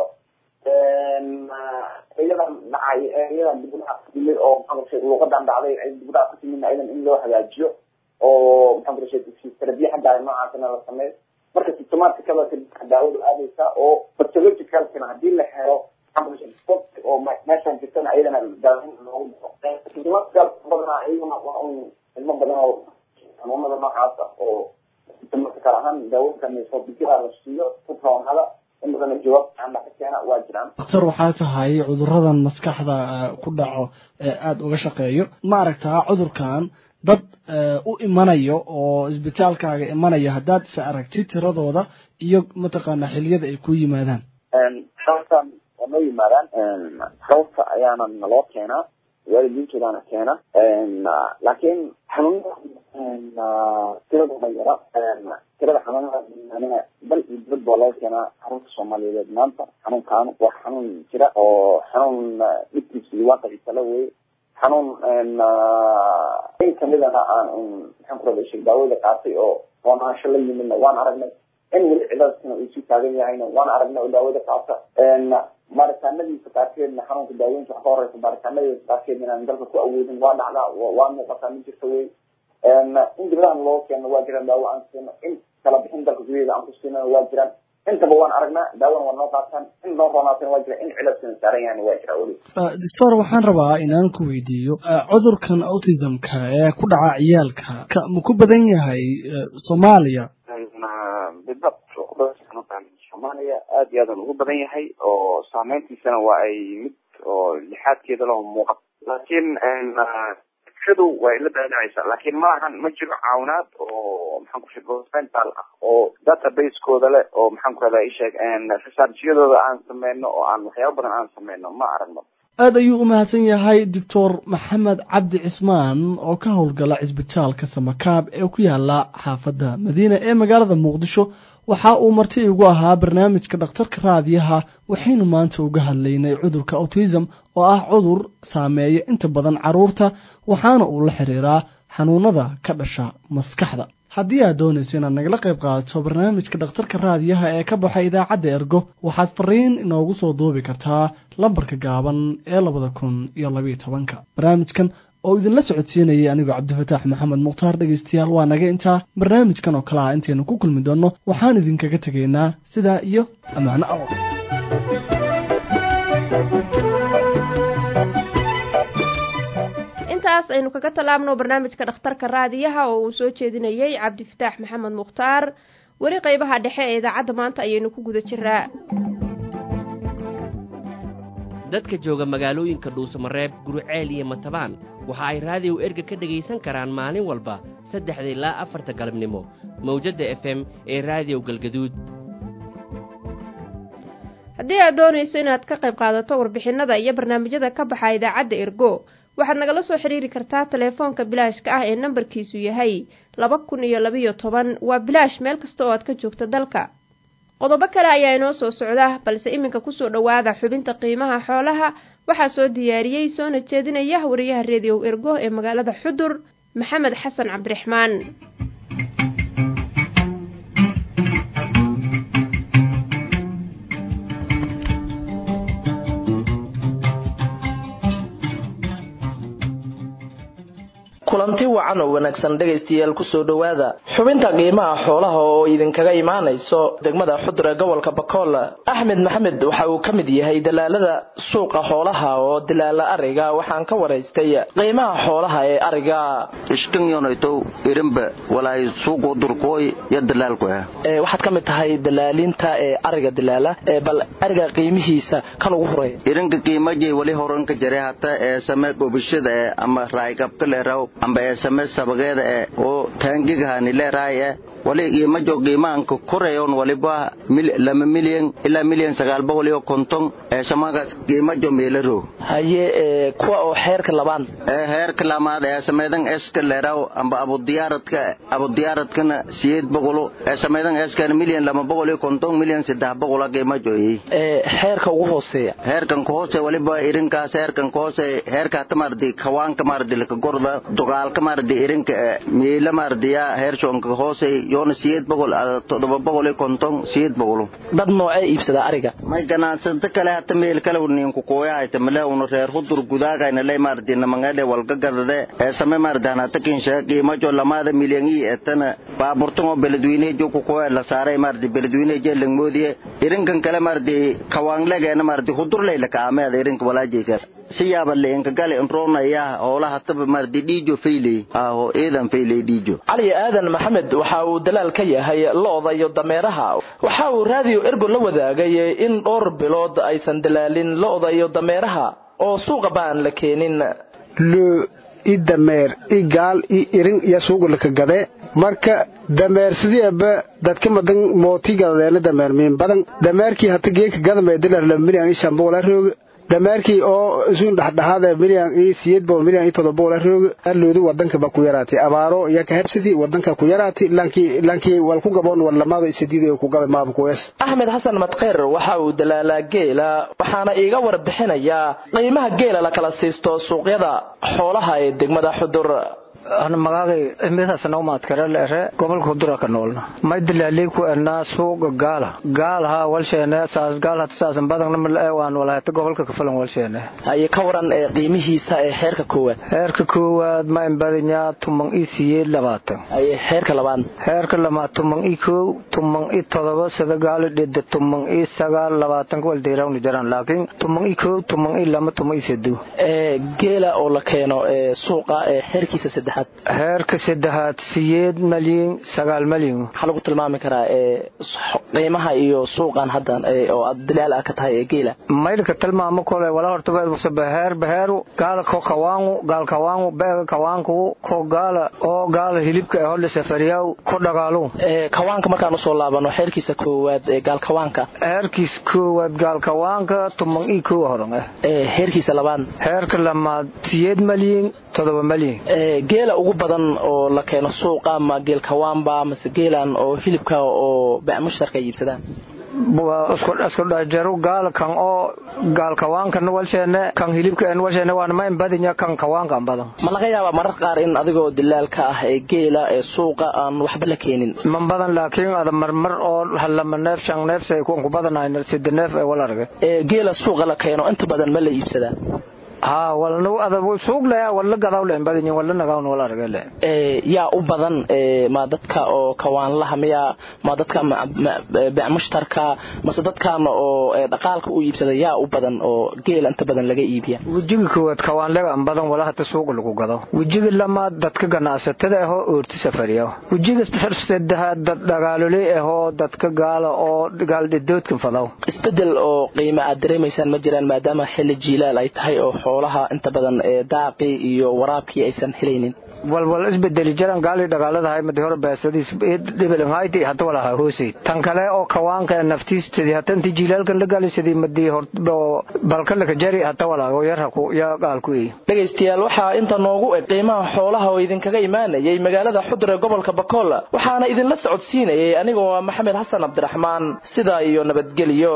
iyadan dhacay iyadan dibudhaca ku timid oo maxaan ku luuqadan dhacday ay dibudhaca ku timidna iyadan in loo hagaajiyo oo maxaan ku rashay terabiya xaggaa noocaasna la sameeyo marka symptomaticada daawadu aadaysa oo pathologicalkana haddii la helo oo meeshan jirtana ayadana daaweyn loogu diro symptomatical badanaa iyaguna waa un ilmo badan oo xanuunada noocaasa oo symptomatical ahaan daawooyinka mesobigira la siiyo ku roonada in badan jawaab fiican ka keena waa jiraan daktar waxaa tahay cuduradan maskaxda ku dhaco ee aada uga shaqeeyo ma aragtaa cudurkan dad u imanayo oo isbitaalkaaga imanaya haddaad is aragtid tiradooda iyo mataqaana xiliyada ay ku yimaadaan sababtan waa noo yimaadaan sababta ayaana naloo keenaa waalidiintoodaana keena laakiin xanuunada tirada ma yara tirada xanuunada bal iyo dibad baa laga keenaa xarunta soomaaliyeed maanta xanuunkan waa xanuun jira oo xanuun dhibkiisa iyo waaqiciisa la weye xanuun in kamidana aan maxaan ku rabaa sheeg daawada qaatay oo roonaansho la yimidna waan aragnay in weli ciladkana uu sii taagan yahayna waan aragna oo daawada qaata baaritaanadiisa qaarkeedna xanuunka daawooyinka ka horeysa baaritaanadiisa qaarkeedna inaan dalka ku awoodin waa dhacdaa waa muuqataa ma jirta wey in dibadahan loo keeno waa jiraan daawo aan siino in kala bixin dalka gudaheeda aan ku siinana waa jiraan intaba waan aragnaa daawona waa noo qaataan in noo roonaatana waa jira in ciladkana saaran yahayna waa jira weli doctor waxaan rabaa inaan ku weydiiyo cudurkan autismka ee ku dhaca ciyaalka ma ku badan yahay soomaaliya bidabt soomaaliya aad iyo aadan ugu badan yahay oo saameyntiisana waa ay mid oo lixaadkeeda laho muuqato laakiin shadu waa ila daadacaysa laakiin maahan ma jiro caawinaad oo maxaan ku sheeg governmental ah oo database-kooda leh oo maxaan ku rahdaa isheeg researchiyadooda aan sameyno oo aan waxyaaba badan aan sameyno ma aragno aada ayuu u mahadsan yahay doctor maxamed cabdi cismaan oo ka howlgala cisbitaalka samakaab ee ku yaala xaafadda madiina ee magaalada muqdisho waxa uu marti igu ahaa barnaamijka dhakhtarka raadiyaha waxaynu maanta uga hadlaynay cudurka autism oo ah cudur saameeya inta badan carruurta waxaana uu la xiriiraa xanuunada ka dhasha maskaxda haddii aad doonayso inaad nagala qayb qaadato barnaamijka dhakhtarka raadiyaha ee ka baxa idaacadda ergo waxaad fariin inoogu soo duubi kartaa lambarka gaaban ee labada kun iyo labayo tobanka barnaamijkan oo idinla socodsiinayay anigoo cabdifataax maxamed mukhtaar dhegaystayaal waa naga intaa barnaamijkan oo kale ah intaynu ku kulmi doonno waxaan idinkaga tegaynaa sidaa iyo ammaano aw intaas aynu kaga tallaabno barnaamijka dhakhtarka raadiyaha oo uu soo jeedinayey cabdifataax maxamed mukhtaar weli qeybaha dhexe ee idaacadda maanta ayaynu ku guda jiraa dadka jooga magaalooyinka dhuusamareeb guruceel iyo matabaan waxa ay raadiyow erga ka dhegaysan karaan maalin walba saddexda ilaa afarta galabnimo mawjadda f m ee raadiyow galgaduud haddii aad doonayso inaad ka qayb qaadato warbixinnada iyo barnaamijyada ka baxa idaacadda ergo waxaad nagala soo xidhiiri kartaa teleefoonka bilaashka ah ee nambarkiisu yahay laba kun iyo labiyo toban waa bilaash meel kasta oo aad ka joogto dalka qodobo kale ayaa inoo soo socda balse iminka kusoo dhowaada xubinta qiimaha xoolaha waxaa soo diyaariyey soona jeedinaya wariyaha reediyow ergo ee magaalada xudur maxamed xasan cabdiraxmaan kulanti wacan oo wanaagsan dhegaystayaal kusoo dhowaada xubinta qiimaha xoolaha oo idinkaga imaanayso degmada xudur ee gobolka bakool axmed maxamed waxa uu ka mid yahay dalaalada suuqa xoolaha oo dilaala ariga waxaan ka waraystay qiimaha xoolaha ee ariga ishkanyonoytow irinba walaay suuqu durkooy yo dalaalku ah waxaad ka mid tahay dalaalinta ee ariga dilaala bal ariga qiimihiisa kan ugu horeeya irinka qiimajay wali horanka jare hata ee samee gobishada ee ama raayqabka leeraw amba ee same sabageeda e oo taangigahani leeraay e wali qiimajo qiimaanka koreyon waliba lama milyan ilaa milyan sagaal boqol iyo konton ee samagaas qiimajo meelaro haye kuwa oo xeerka labaan ee heerka lamaad ee sameedan eska leeraw amba abudiyaaradka abudiyaaradkana siyeed boqolo ee sameedan eskana milyan lama boqol iyo konton milyan saddex boqola qiimajo yi xeerka ugu hooseeya heerkan ka hoose waliba irinkaas heerkan ka hoose heerka tamardi kawaanka mardi laka gorda dogaalka mardi irinka miila mardiya heershonka hoose yoona siyeed boqol todoba boqol iyo konton siyeed boqolo dad noocee iibsada ariga may ganacsato kale hata meel kale ninku kooyahayta male una reer hudur gudaagayna lay mardi namangade walga gadade ee same mardan hata kinsha qiimajo lamaada milyan ii etana baaburtango beledweynejo ku kooya la saaray mardi beledweyneje langmoodiye irinkan kale mardi kawaanglegeena mardi hudurlayla kaameeda irinka walaajeyka si yaaba leenka gale nroonaya hoolaha taba mardi dhiijo fayley aho eedan fayley dhiijo cali aadan maxamed waxa uu dalaal ka yahay lo-da iyo dameeraha waxa uu raadiyo ergo la wadaagay in dhowr bilood aysan dalaalin lo-da iyo dameeraha oo suuqa baan la keenin loo i dameer i gaal i irin iyo suuqa laka gade marka dameer sidiiba dadka madan mooti gadadeena dameer miin badan dameerkii hata geeka gadamee dilar la milyan i shan boqol rooga dameerkii oo isun dhexdhexaada milyan iyo siyeed boqol milyan iyo todoba boqol rooga aloodu wadanka ba ku yaraatay abaaro iyo kahebsidii wadanka ku yaraatay lankii lankii wal ku gaboon wal lamaado isadiid ku gabe maaba kuwees axmed xasan madkeyr waxa uu dalaalaa geela waxaana iiga warbixinayaa qiimaha geela la kala siisto suuqyada xoolaha ee degmada xudur ana magaagay imidaas naumaad kare leere gobolka hudura ka noolna may dilaalii ku ernaa suuqa gaala gaal haa walsheene saas gaal hata saasan badagna male waan walahata gobolka kafalan walsheene haye ka waran ee qiimihiisa ee heerka koowaad heerka koowaad ma imbadinyaa tuman i siyeed labaatan haye heerka labaad heerka labaad tuman i kow tuman i todoba sida gaali dhida tuman i sagaal labaatanka waldeerawni jaraan laakiin tuman i kow tuman i lama tuman i sedo ee geela oo la keeno ee suuqa ee heerkiisa saddexaad heerka saddexaad siyeed malyan sagaal malyan waxaa lagu tilmaami karaa ee qiimaha iyo suuqan haddan oo aad dilaal ah ka tahay ee geela maydhka tilmaamo kole wala horta beher beheru gaala ko kawaangu gaal kawaangu beega kawaanku ko gaala oo gaala hilibka ee hodhe safariyaw ko dhagaalu ee kawaanka markaan usoo laabano xeerkiisa koowaad ee gaal kawaanka heerkiis koowaad gaal kawaanka tuman ii kow horan eh ee heerkiisa labaad heerka lamaad siyeed malyan todoba malyan ee geela ugu badan oo la keeno suuqa ma geel kawaanba mase geelan oo hilibka oo bacmushtarka ay iibsadaan isku dhajaro gaal kan oo gaal kawaankan walsheene kan hilibka walsheene waan ma imbadinya kan kawaankan badan ma laga yaabaa marar qaar in adigoo dilaalka ah ee geela ee suuqa aan waxba la keenin man badan laakiin ada marmar oo halama neef shan neef say kuwan ku badanayn sida neef ee wal arga ee geela suuqa la keeno inta badan ma la iibsadaa haa walna ada suuq leh wala gadaw leh badin wala nagawn wala arga leh ee yaa u badan ee ma dadka oo kawaanlaha miya ma dadka bacmushtarka mase dadkan oo dhaqaalka u iibsada yaa u badan oo geel inta badan laga iibiya wejiga koowaad kawaanlega an badan wala hata suuq lagu gado wejiga lamaad dadka ganacsatada ahoo oorti safariya wejiga saddexaad dad dhagaalole ahoo dadka gaala oo gaaldhidoodkan fadaw isbedel oo qiimo aad dareemaysaan ma jiraan maadaama xilli jiilaal ay tahay oo xoolaha inta badan ee daaqii iyo waraabkii aysan helaynin walwal isbedeli jaran gaali dhagaaladahay madi hore beesadiis dhibilanhayti hata walaha hoosay tan kale oo kawaanka naftiistadii hata intii jiilaalkan la gaalisadii madii balka laka jari hata walaha oo yarha ku ya gaalku ey dhegaystayaal waxaa inta noogu eg qiimaha xoolaha oo idinkaga imaanayay magaalada xudur ee gobolka bakool waxaana idinla socodsiinayay anigoo maxamed xasan cabdiraxmaan sidaa iyo nabadgelyo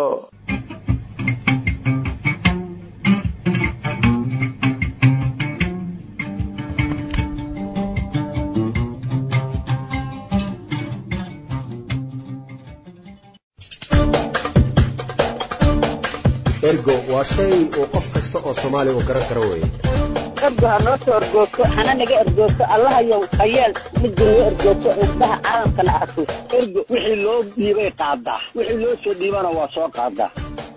ergo waa shay uu qof kasta oo soomaaliya uu garan karo weeye ergo ha noo soo ergoogto hana naga ergoogto allahayow hayeel midda noo ergoogto indhaha caalamkana arko ergo wixii loo dhiibay qaadaa wixii loo soo dhiibana waa soo qaadaa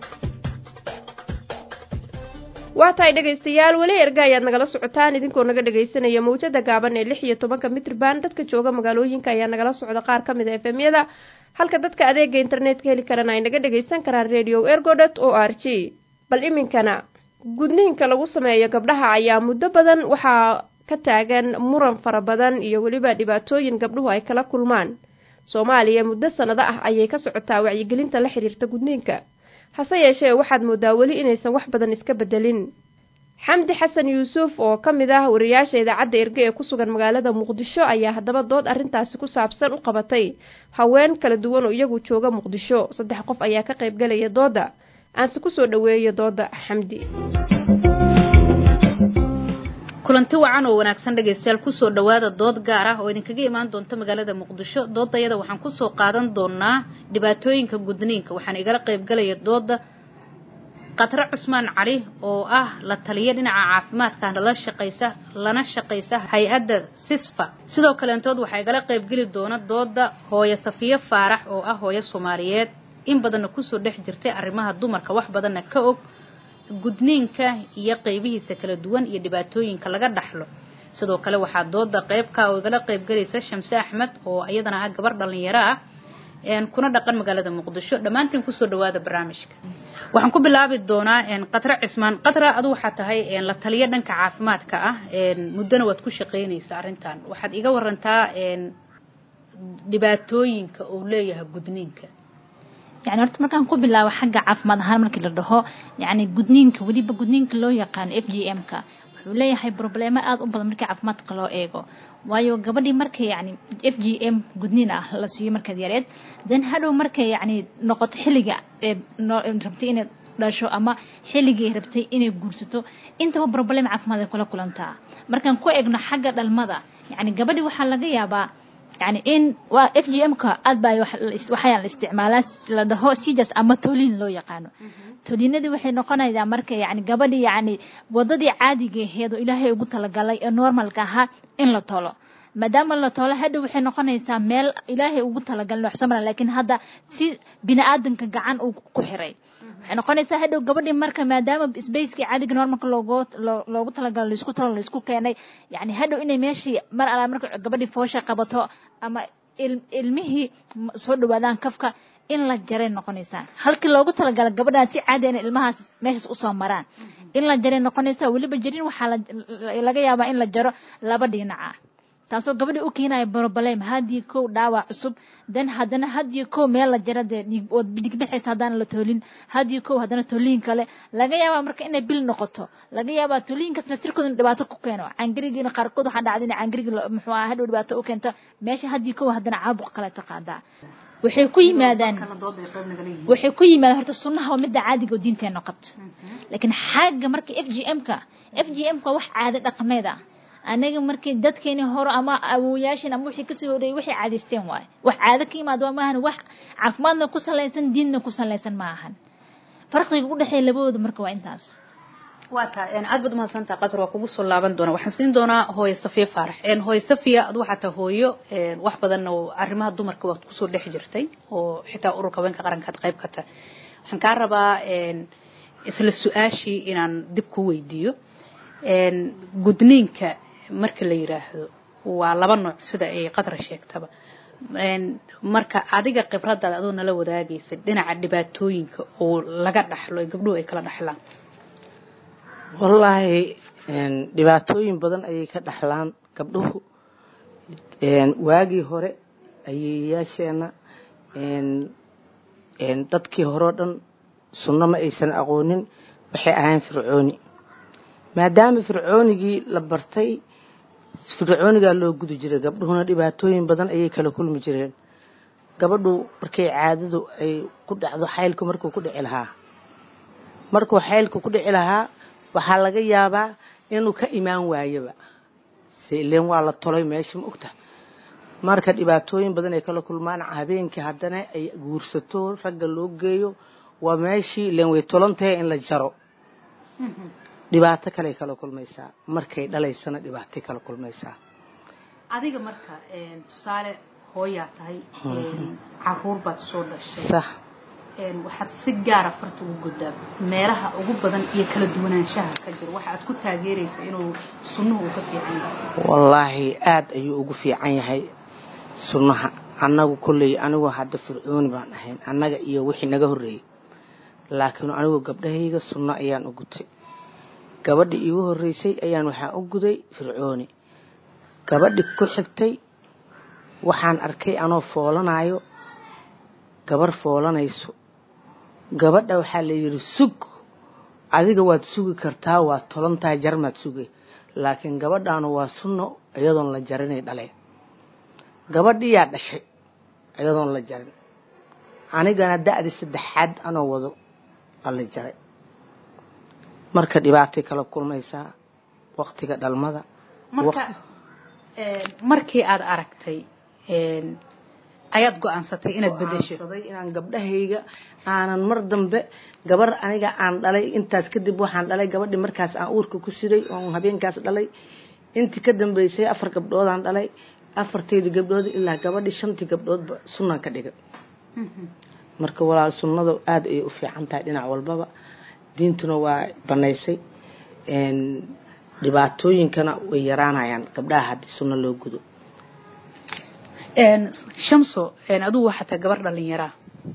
waa tahay dhegaystayaal weli erga ayaad nagala socotaan idinkoo naga dhegaysanaya mawjada gaaban ee lix iyo tobanka mitrban dadka jooga magaalooyinka ayaa nagala socda qaar ka mid a efemyada halka dadka adeega internetka heli karana ay naga dhagaysan karaan radio ergodot o r g bal iminkana gudniinka lagu sameeyo gabdhaha ayaa muddo badan waxaa ka taagan muran fara badan iyo weliba dhibaatooyin gabdhuhu ay kala kulmaan soomaaliya muddo sanado ah ayay ka socotaa wacyigelinta la xiriirta gudniinka hase yeeshee waxaad moodaa weli inaysan wax badan iska bedelin xamdi xasan yuusuf oo ka mid ah wariyaasha idaacadda erge ee ku sugan magaalada muqdisho ayaa haddaba dood arrintaasi ku saabsan u qabatay haween kala duwan oo iyagu jooga muqdisho saddex qof ayaa ka qaybgalaya dooda aanse kusoo dhoweeyo dooda xamdi kulanti wacan oo wanaagsan dhegaystayaal kusoo dhowaada dood gaar ah oo idinkaga imaan doonta magaalada muqdisho doodayada waxaan kusoo qaadan doonaa dhibaatooyinka gudniinka waxaan igala qaybgalaya dooda qatro cusmaan cali oo ah la taliya dhinaca caafimaadka lala shaqaysa lana shaqaysa hay-adda sisfa sidoo kaleentood waxaa igala qaybgeli doona dooda hooyo safiyo faarax oo ah hooyo soomaaliyeed in badanna kusoo dhex jirtay arrimaha dumarka wax badanna ka og gudniinka iyo qeybihiisa kala duwan iyo dhibaatooyinka laga dhaxlo sidoo kale waxaa dooda qeybka oo igala qaybgalaysa shamse axmed oo iyadana ah gabar dhalinyaro ah kuna dhaqan magaalada muqdisho dhammaantiin kusoo dhawaada barnaamijka waxaan ku bilaabi doonaa qatra cismaan qatra adu waxaa tahay la taliyo dhanka caafimaadka ah muddona waad ku shaqaynaysa arrintan waxaad iga warantaa dhibaatooyinka uu leeyahay gudniinka yani horta markaan ku bilaabo xagga caafimaad ahaan markii la dhaho yani gudniinka weliba gudniinka loo yaqaano f g m ka wuxuu leeyahay problemo aada u badan markii caafimaadka loo eego waayo gabadhii markay yani f g m gudniin ah la siiyo markaad yareed then hadhow markay yani noqoto xilliga rabtay inay dhasho ama xilligii rabtay inay guursato intaba problem caafimaad ay kula kulantaa markaan ku egno xagga dhalmada yacni gabadhi waxaa laga yaabaa yani in waa f g m ka aad baa waxaa la isticmaalaa la dhaho sijas ama tolin loo yaqaano tolinadii waxay noqonaysaa marka yani gabadhi yani wadadii caadiga aheed oo ilaahay ugu talagalay ee normalka ahaa in la tolo maadaama la tolo hadhow waxay noqonaysaa meel ilaahay ugu talagalay wax soo mara laakiin hadda si bini aadanka gacan uu ku xiray waxay noqonaysaa hadhow gabadhii marka maadaama spacekii caadiga normalka loogu loogu talagalo laisku talo laisku keenay yani hadhow inay meeshii mar alaa marka gabadhii foosha qabato ama ilmihii soo dhawaadaan kafka in la jaray noqonaysaa halkii loogu talagala gabadhaan si caadi ina ilmahaas meeshaas usoo maraan in la jaray noqonaysaa weliba jarin waxaa laga yaabaa in la jaro laba dhinaca taasoo gabadhi u keenaya broblem haddii kow dhaawac cusub dan haddana haddii kow meel la jara dee ood dhigbixaysa haddaan la toolin haddii kow haddana tooliin kale laga yaabaa marka inay bil noqoto laga yaabaa tooliinkaas naftirkooda dhibaato ku keeno cangirigiina qaarkood waxaa dhacda in cangirigi muxuu aha hadhow dhibaato u keento meesha haddii kow haddana caabuq kaleeto qaadaa waxay ku yimaadaan waxay ku yimaadaan horta sunnaha waa midda caadiga oo diinteena qabto laakiin xagga marka f g m ka f g m ka wax caado dhaqameed ah anaga markii dadkeeni hore ama awoyaashin ama wixii kasoo horeeyay waxay caadaysteen waaye wax caado ka yimaado waa maahan wax caafimaadna ku salaysan diinna ku salaysan ma ahan farqiga u dhexeeya labadooda marka waa intaas waa tahay aad baad umahadsantaha qatar waa kugu soo laaban doonaa waxaan siin doonaa hooyo safiya faarax hooyo safiya adu waxaa tahay hooyo wax badanna oo arrimaha dumarka waad kusoo dhex jirtay oo xitaa ururka haweenka qaranka aad qayb ka tahay waxaan kaa rabaa isla su-aashii inaan dib ku weydiiyo gudniinka marka la yiraahdo waa laba nooc sida ay qadra sheegtaba marka adiga khibradaada adoo nala wadaagaysa dhinaca dhibaatooyinka oo laga dhaxlo ee gabdhuhu ay kala dhaxlaan wallaahi dhibaatooyin badan ayay ka dhaxlaan gabdhuhu waagii hore ayeeyaasheena dadkii horeo dhan sunno ma aysan aqoonin waxay ahayn fircooni maadaama fircoonigii la bartay fircoonigaa loo gudi jiray gabdhuhuna dhibaatooyin badan ayay kala kulmi jireen gabadhu markay caadadu ay ku dhacdo xaylku markuu ku dhici lahaa markuu xaylku ku dhici lahaa waxaa laga yaabaa inuu ka imaan waayaba seileen waa la tolay meesha ma ogta marka dhibaatooyin badan ay kala kulmaan habeenkii haddana ay guursato ragga loo geeyo waa meeshii ileen way tolantahay in la jaro dhibaato kale kala kulmaysaa markay dhalaysana dhibaatay kala kulmaysaa adiga marka tusaale hooyaa tahay caruur baad soo dhashay sax waxaad si gaara farta ugu godaa meelaha ugu badan iyo kala duwanaanshaha ka jiro waxa aad ku taageeraysa inuu sunnuhu uu ka fiican yahay wallaahi aada ayuu ugu fiican yahay sunnaha annagu kolley anigu hadda fircooni baan ahayn annaga iyo wixii naga horreeyey laakiin anigu gabdhahayga sunno ayaan u gutay gabadhi iigu horreysay ayaan waxaan u guday fircooni gabadhi ku xigtay waxaan arkay anoo foolanayo gabarh foolanayso gabadha waxaa la yidhi sug adiga waad sugi kartaa waad tolantahay jarmaad sugay laakiin gabadhaanu waa sunno iyadoon la jarinay dhaleen gabadhiyaa dhashay iyadoon la jarin anigana da-di saddexaad anoo wado aa la jaray marka dhibaatay kala kulmaysaa waktiga dhalmada marka markii aad aragtay ayaad go-aansatay inaad bedesho inaan gabdhahayga aanan mar dambe gabar aniga aan dhalay intaas kadib waxaan dhalay gabadhi markaas aan uurka ku siday oon habeenkaas dhalay intii ka dambeysay afar gabdhoodaan dhalay afarteydii gabdhood ilaa gabadhi shantii gabdhoodba sunnaan ka dhigay marka walaal sunnada aada ayay u fiican tahay dhinac walbaba diintuna waa banaysay dhibaatooyinkana way yaraanayaan gabdhaha haddii sunno loo gudo shamso adugu waxaa tahay gabar dhalinyaraa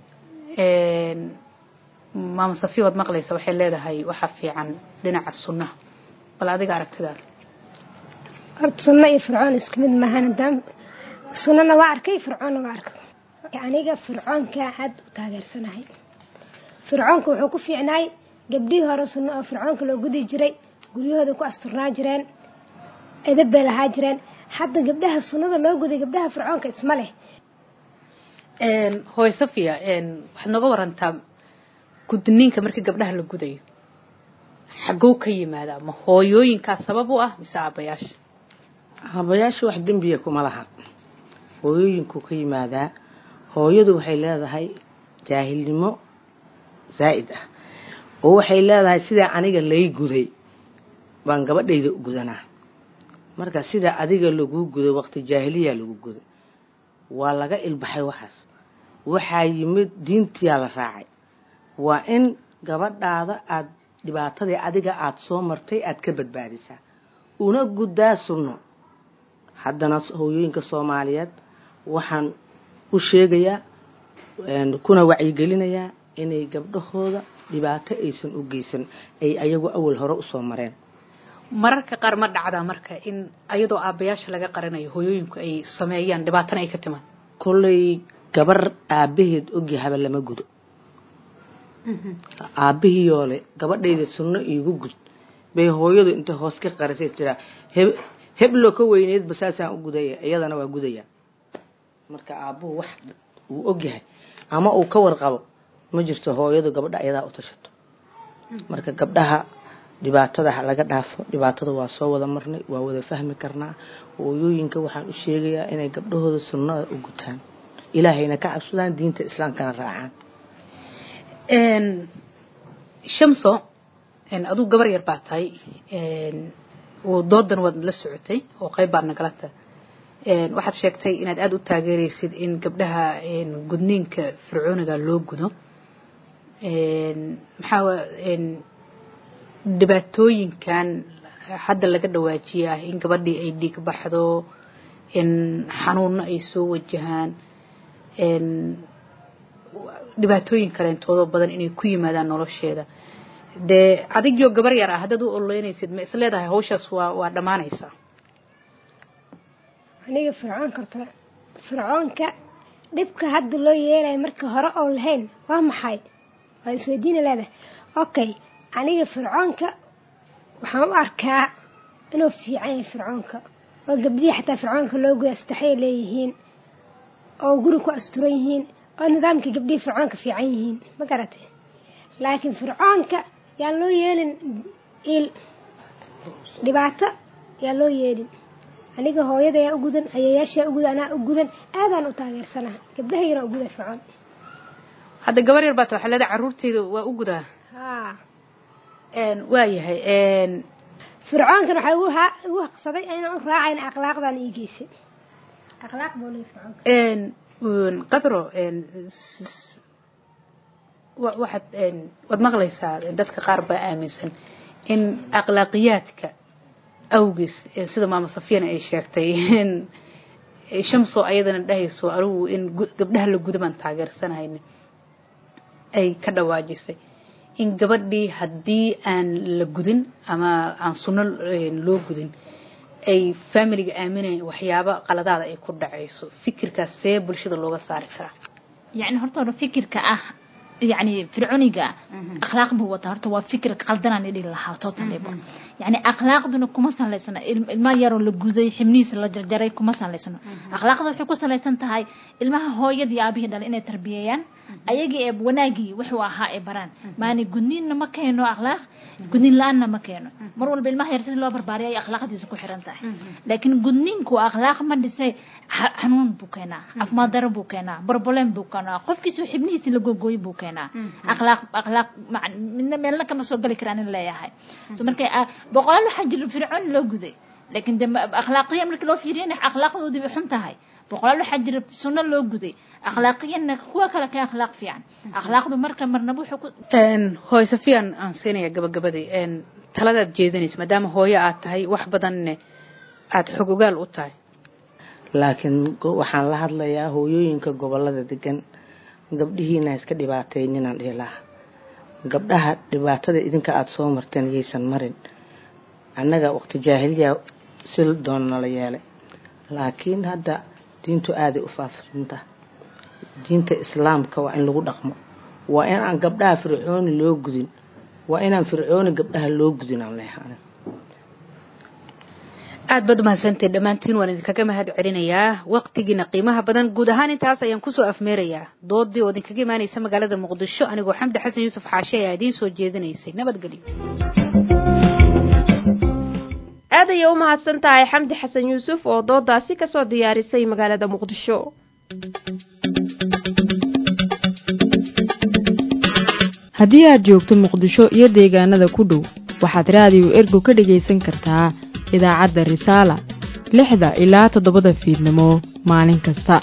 maama safiya waad maqlaysa waxay leedahay waxaa fiican dhinaca sunnaha bal adiga aragtidaada horta sunno iyo fircoon isku mid maahan hadaan sunnana waa arkay fircoonna waa arkay aniga fircoonka aad u taageersanahay fircoonka wuxuu ku fiicnaay gabdhihii hore sunno oo fircoonka loo gudi jiray guryahooda ku asturnaa jireen edab bay lahaa jireen hadda gabdhaha sunnada loo guday gabdhaha fircoonka isma leh hooy safiya waxaad nooga warantaa gudniinka markii gabdhaha la gudayo xagow ka yimaadaa ma hooyooyinkaa sabab u ah mise aabayaasha habayaasha wax dembiya kuma laha hooyooyinku ka yimaadaa hooyadu waxay leedahay jaahilnimo zaa'id ah oo waxay leedahay sidaa aniga lay guday baan gabadhayda u gudanaa marka sidaa adiga laguu guday waqti jaahiliya lagu guday waa laga ilbaxay waxaas waxaa yimid diintiyaa la raacay waa in gabadhaada aad dhibaatadii adiga aada soo martay aad ka badbaadisaa una guddaa sunno haddana hooyooyinka soomaaliyeed waxaan u sheegayaa kuna wacyigelinayaa inay gabdhahooda dhibaato aysan u geysan ay ayagu awal hore usoo mareen mararka qaar ma dhacdaa marka in ayadoo aabbayaasha laga qaranayo hooyooyinku ay sameeyaan dhibaatana ay ka timaan kolley gabar aabaheed ogyahaba lama gudo aabihiyoole gabadhayda sunno iigu gud bay hooyadu inta hoos ka qarisay tiraa heblo ka weyneedba saasaan u gudaya iyadana waa gudaya marka aabuhu wax uu ogyahay ama uu ka warqabo ma jirto hooyadu gabadha ayadaa u tashato marka gabdhaha dhibaatada ha laga dhaafo dhibaatada waa soo wada marnay waa wada fahmi karnaa hooyooyinka waxaan u sheegayaa inay gabdhahooda sunnada u gutaan ilaahayna ka cabsadaan diinta islaamkana raacaan shamso aduu gabar yar baa tahay doodan waad la socotay oo qayb baad nagala tahay waxaad sheegtay inaad aada u taageeraysid in gabdhaha gudniinka fircooniga loo gudo maxaa dhibaatooyinkan hadda laga dhawaajiya ah in gabadhii ay dhiig baxdo in xanuuno ay soo wajahaan dhibaatooyin kaleentoodo badan inay ku yimaadaan nolosheeda dee adigio gabar yar ah haddaad u ololeynaysid ma isleedahay hawshaas waa waa dhammaanaysaa aniga fircoonka horta fircoonka dhibka hadda loo yeelaya marka hore oo lahayn waa maxay waa isweydiina leedahay okay aniga fircoonka waxaan u arkaa inuu fiican yahay fircoonka oo gabdhihii xataa fircoonka loo guda astaxay leeyihiin oo guri ku asturan yihiin oo nidaamka gabdhihii fircoonka fiican yihiin ma garatay laakiin fircoonka yaan loo yeelin il dhibaato yaan loo yeelin aniga hooyadayaa u gudan ayayaashaa u gudan anaa u gudan aadaan u taageersanaha gabdhahaygana u guda fircoon hadda gabar yar baata waxaa leedahay carruurtayda waa u gudaa haa waayahay fircoonkan waxaa igu ha igu haqsaday inaan u raacayn akhlaaqdan ii geysay akhlaaq buu leeyahay fircoonka qadro waxaad waad maqlaysaa dadka qaar baa aaminsan in akhlaaqiyaadka awgiis sida maama safiyana ay sheegtay shamso ayadana dhahayso anigu in gabdhaha la guda baan taageersanahayna ay ka dhawaajisay in gabadhii haddii aan la gudin ama aan sunno loo gudin ay familiga aaminayn waxyaabo qaladaada ay ku dhacayso fikirkaas see bulshada looga saari karaa يعني horta hore fikirka ah يعني firconiga akhlaaq buu wataa horta waa fikir qaldanaan idhi lahaa totally يعني akhlaaqduna kuma salaysana ilma yaroo la guday xibnihiisa la jarjaray kuma salaysano akhlaaqda waxay ku salaysan tahay ilmaha hooyadii aabihii dhalay inay tarbiyeeyaan ayagii ee wanaagii wuxuu ahaa ee baraan maani gudniinna ma keeno akhlaaq gudniin la-aanna ma keeno mar walba ilmaha yar sida loo barbaariya ay akhlaaqdiisa ku xiran tahay laakiin gudniinku akhlaaq ma dhisay xanuun buu keenaa caafimaad daro buu keenaa barboleen buu keenaa qofkiisu xibnihiisa la googooy buu keenaa akhlaaq akhlaaq midna meelna kama soo gali karaan in leeyahay so marka boqolaal waxaa jira fircoon loo guday laakiin de akhlaaqiya marka loo fiiriyana akhlaaqdoodii bay xun tahay boqolaal waxaa jira sunno loo guday akhlaaqiyana kuwa kale ka akhlaaq fiican akhlaaqdu marka marnaba wuxuu ku hooy safiyan aan siinaya gabagabadii taladaad jeedinaysa maadaama hooyo aad tahay wax badanne aada xog ogaal u tahay laakiin waxaan la hadlayaa hooyooyinka gobolada degan gabdhihiina iska dhibaatayninaan dhihi lahaa gabdhaha dhibaatada idinka aada soo marteen yaysan marin annaga waqti jaahiliya si doona nala yeelay laakiin hadda diintu aaday u faafsanta diinta islaamka waa in lagu dhaqmo waa in aan gabdhaha fircooni loo gudin waa inaan fircooni gabdhaha loo gudin aan leeyahay aad baad umahadsantahay dhammaantiin waan idinkaga mahad celinayaa waqtigiina qiimaha badan guud ahaan intaas ayaan kusoo afmeerayaa doodii oo idinkaga imaanaysa magaalada muqdisho anigoo xamdi xasan yuusuf xaashe ayaa idiin soo jeedinaysay nabadgelyo aad ayay u mahadsan tahay xamdi xasan yuusuf oo doodaasi kasoo diyaarisay magaalada muqdisho haddii aad joogto muqdisho iyo deegaanada ku dhow waxaad raadiyo ergo ka dhegaysan kartaa idaacadda risaala lixda ilaa toddobada fiidnimo maalin kasta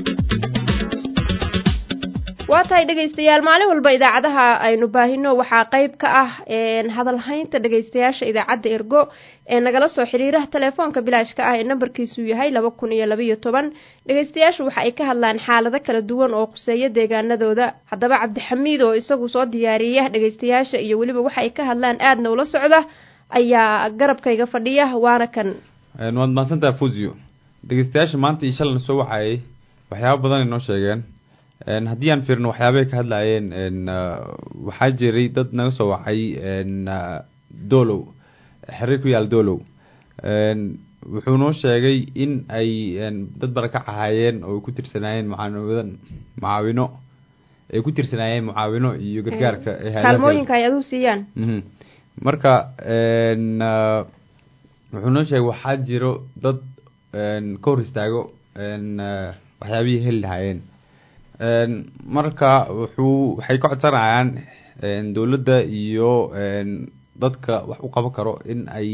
waa tahay dhegaystayaal maalin walba idaacadaha aynu baahino waxaa qayb ka ah hadalhaynta dhegaystayaasha idaacadda ergo ee nagala soo xiriiraha telefoonka bilaashka ah ee nambarkiisu yahay laba kun iyo labaiyo toban dhegaystayaashu waxa ay ka hadlaan xaalado kala duwan oo khuseeya deegaanadooda haddaba cabdixamiid oo isagu soo diyaariya dhegaystayaasha iyo weliba waxa ay ka hadlaan aadna ula socda ayaa garabkayga fadhiya waana kan waad mahadsantaha fusio dhegeystayaasha maanta iyo shalana soo wacayay waxyaaba badan ay noo sheegeen haddii aan fiirno waxyaabay ka hadlayeen waxaa jiray dad naga soo wacay dolow xiriir ku yaal dolow wuxuu noo sheegay in ay dad barakac ahaayeen oo ku tirsanaayeen mucaawinadan mucaawino ay ku tirsanaayeen mucaawino iyo gargaarka kaalmooyinka ay aduu siiyaan marka wuxuu noo sheegay waxaa jiro dad ka hor istaago waxyaabihii heli lahaayeen marka wuxuu waxay ka codsanayaan dowladda iyo dadka wax u qaban karo in ay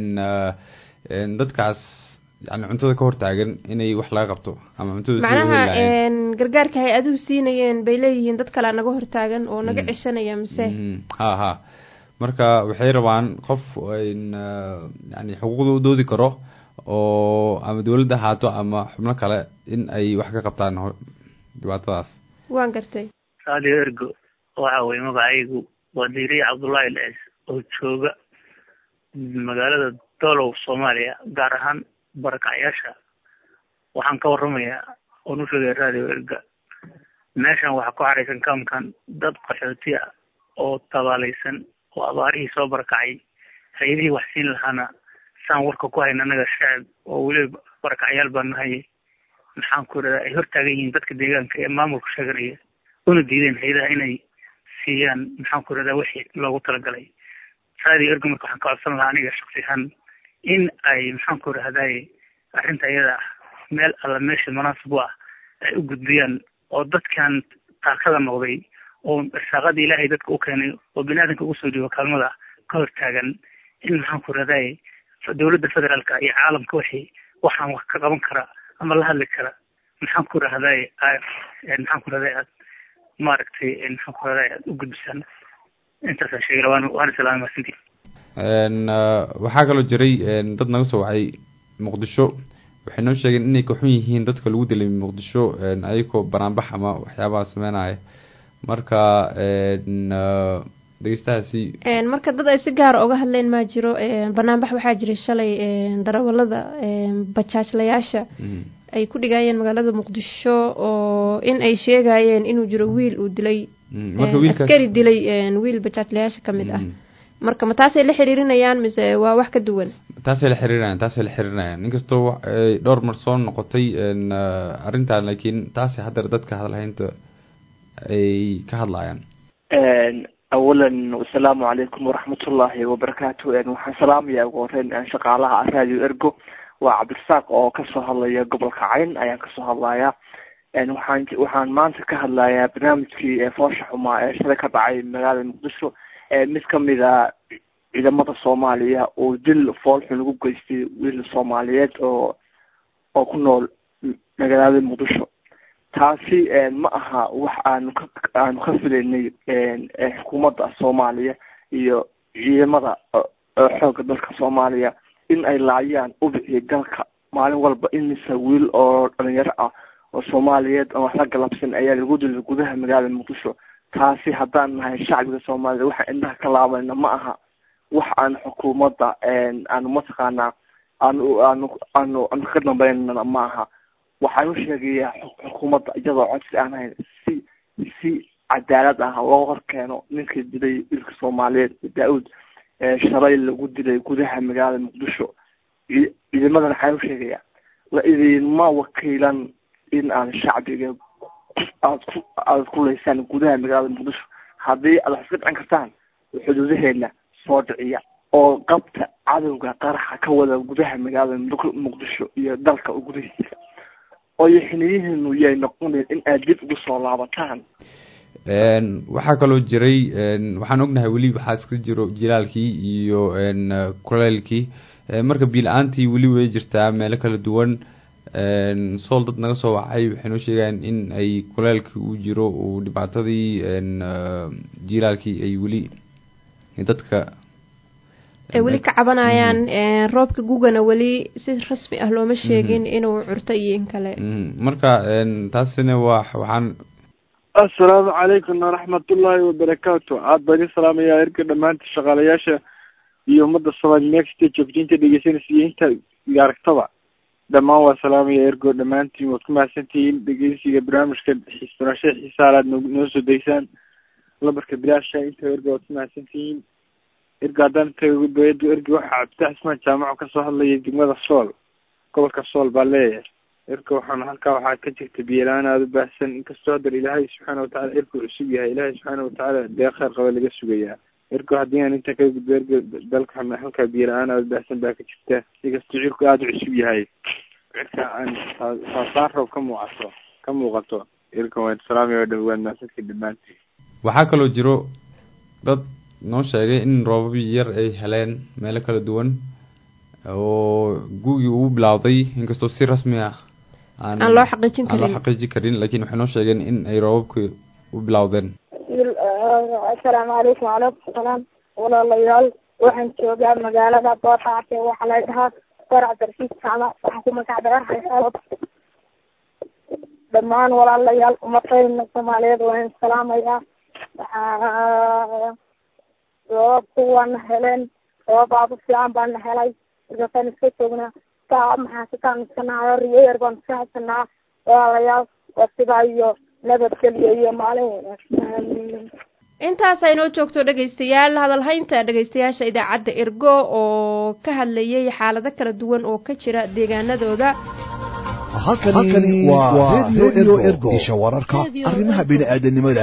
dadkaas yani cuntada ka hortaagan inay wax laga qabto ama cuntada macnaha gargaarka hay-aduhu siinayeen bay leeyihiin dad kalea naga hortaagan oo naga ceshanaya mise ha ha marka waxay rabaan qof yani xuquuqda u doodi karo oo ama dowladda ahaato ama xubno kale in ay wax ka qabtaan dhibaatadaas waan gartay radio ergo waxa weye magacaygu waa diiriye cabdullaahi lees oo jooga magaalada dolow soomaaliya gaar ahaan barakacyaasha waxaan ka waramayaa oon u sheegaya radio erga meeshan waxaa ku xaraysan kaamkan dad qaxooti ah oo tabaalaysan oo abaarihii soo barakacay hay-adihii wax siin lahaana saan warka ku hayna anaga shacab oo weliba barakacyaal baa nahay maxaan ku iradaa ay hortaagan yihiin dadka deegaanka ee maamulka sheeganaya una diideen hay-adaha inay siiyaan maxaan ku iradaa wixii loogu talagalay radio ergo marka waxaan ka codsan lahaa aniga shaksi ahaan in ay maxaan ku irahdaye arrinta iyada ah meel alla meesha munaasib u ah ay u gudbiyaan oo dadkan taakada noqday oo irsaaqada ilaahay dadka u keenay oo biniaadanka ugu soo dhiibo kaalmada ka hortaagan in maxaan ku irahdaye dowladda federaalka iyo caalamka wixii waxaan wax ka qaban kara ama la hadli kara maxaan ku irahdaye maxaan ku irahdaye aad maaragtay maxaan ku irahdaye aad u gudbisaan intaasaan sheegay waan waan islaamay masintii waxaa kaloo jiray dad naga soo wacay muqdisho waxay noo sheegeen inay kaxun yihiin dadka lagu dilay muqdisho ayagoo banaanbax ama waxyaabaha sameynaya marka dhegeystahaasi marka dad ay si gaara oga hadleen maa jiro banaanbax waxaa jiray shalay darawalada bajaajlayaasha ay ku dhigayeen magaalada muqdisho oo in ay sheegayeen inuu jiro wiil uu dilay askari dilay wiil bajaajlayaasha kamid ah marka ma taasay la xiriirinayaan mise waa wax ka duwan taasay la xiriirinayaan taasay la xiriirinayaan inkastoo ay dhowr mar soo noqotay arrintan laakiin taasay haddar dadka hadalhaynta ay ka hadlayaan awalan asalaamu calaykum waraxmatullaahi wabarakaatu waxaan salaamaya ugu horeyn shaqaalaha radio ergo waa cabdirasaaq oo kasoo hadlaya gobolka cayn ayaan kasoo hadlaya waxaan waxaan maanta ka hadlayaa barnaamijkii foosha xumaa ee shalay ka dhacay magaalada muqdisho mid kamid a ciidamada soomaaliya oo dil foolxun ugu geystay wiil soomaaliyeed oo oo ku nool magaalada muqdisho taasi ma aha wax aanu ka aanu ka filaynay xukuumadda soomaaliya iyo ciidamada xoogga dalka soomaaliya in ay laayaan ubixii dalka maalin walba imise wiil oo dhalinyaro ah oo soomaaliyeed oo wax la galabsan ayaa lagu dilay gudaha magaalada muqdisho taasi haddaan nahay shacbiga soomaaliyed waxaan indhaha ka laabayna ma aha wax aan xukuumadda aanu mataqaanaa aanu aanu aanu aanu ka dambeynana ma aha waxaan u sheegayaa xukuumadda iyadoo codsi aan hayn si si cadaalad ah loo hor keeno ninkii dilay wiilka soomaaliyeed daa-uud shalay lagu dilay gudaha magaalada muqdisho ciidamadan waxaan u sheegayaa la idinma wakiilan in aan shacbiga aad ku aada ku leysaan gudaha magaalada muqdisho haddii aad wax iska dhicin kartaan xuduudaheena soo dhiciya oo qabta cadowga qaraxa ka wada gudaha magaalada Muq- muqdisho iyo dalka gudihiisa oo xiliyihiinu yay noqoneen in aad dib ugu soo laabataan Een, waxaa kaloo jiray een, waxaan ognahay weli waxaa iska jiro jilaalkii iyo een, eh, kuleylkii Eh, marka biila-aantii weli way jirtaa meelo kala duwan Een, sool dad naga soo wacay waxay noo sheegayaan in ay kuleylkii uu jiro uu dhibaatadii een, eh, jilaalkii ay weli dadka ay weli ka cabanayaan een, roobka gugana weli si rasmi ah looma sheegin inuu curto iyo in kale Mhm. marka een, taasina waa waxaan assalaamu calaykum waraxmatullaahi wabarakaatu aad baan idin salaamayaa erga dhammaanta shaqaalayaasha iyo ummadda soomaali meexta joogtiinta dhegeysanaysa iyo inta aragtaba dhammaan waa salaamaya ergo dhammaantiin waad ku mahadsantihiin dhegeysiga barnaamijka xiisbarashada xiisaalaad noo noo soo deysaan lambarka bilaasha inta ergo waad ku mahadsantihiin ergo haddaan tago bayadu ergo waxaa cabditax ismaan jaamaco kasoo hadlaya degmada sool gobolka sool baa leeyahay erka waxaan halkaa waxaa ka jirta biyelaan aada u baahsan inkastoo haddar ilaahay subxaana watacaala erku cusub yahay ilaahay subxaana watacaala dee kheyr qaba laga sugayaa ergo haddii aan inta ka gudbo erga dalka halkaa biyelaan aada u baahsan baa ka jirta inkastoo cirku aada u cusub yahay cirka aan saa- saasaan roob ka muuqato ka muuqato erka waan salaamaya waa dhow waad mahadsantii dhammaantiin waxaa kaloo jiro dad noo sheegay in roobab yar ay heleen meelo kala duwan oo gugii uu bilowday inkastoo si rasmi ah Aan loo xaqiijin aan loo karin. xaqiijin karin laakiin waxay noo sheegeen in ay roobabkii u bilowdeen asalaamu calaykum wacalaykum salaam walaalayaal waxaan joogaa magaalada boorxaate waxaa la dhahaa farac darsiis jaamac waxaan ku magac dheerahay dhammaan walaalayaal umadayna soomaaliyeed waan salaamayaa waxaa roobabku waana heleen roobab aad u fiican baana helay markaasaan iska joognaa saa maxaa sitaan iska nahay riyo yar baan iska haysanaa walaalayaal waa sidaa iyo nabadgelyo iyo maalin wanaagsan intaas aynoo joogto dhegaystayaal hadalhaynta dhegaystayaasha idaacadda ergo oo ka hadlayay xaalado kala duwan oo ka jira deegaanadooda halkani waa radio ergo isha wararka arrimaha bini'aadanimada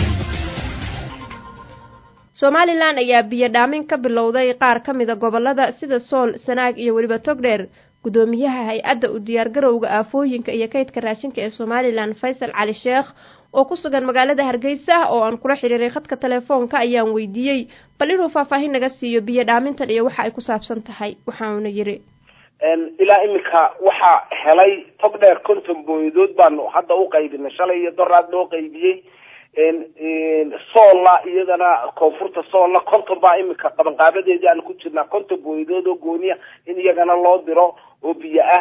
somalilan ayaa biyo dhaamin ka bilowday qaar ka mida gobolada sida sool sanaag iyo weliba togdheer gudoomiyaha hay-adda u diyaargarowga aafooyinka iyo kaydka raashinka ee somalilan faysal cali sheekh oo ku sugan magaalada hargeysa oo aan kula xiriiray khadka telefoonka ayaan weydiiyey bal inuu faahfaahin naga siiyo biyo dhaamintan iyo waxa ay ku saabsan tahay waxauna yidhi ilaa iminka waxaa helay tog dheer konton booyadood baanu hadda u qaybinay shalay iyo doraad loo qaybiyey soolla iyadana koonfurta soolla konton baa iminka qabanqaabadeedii aanu ku jirnaa konton booyadood oo gooniya in iyagana loo diro oo biyo ah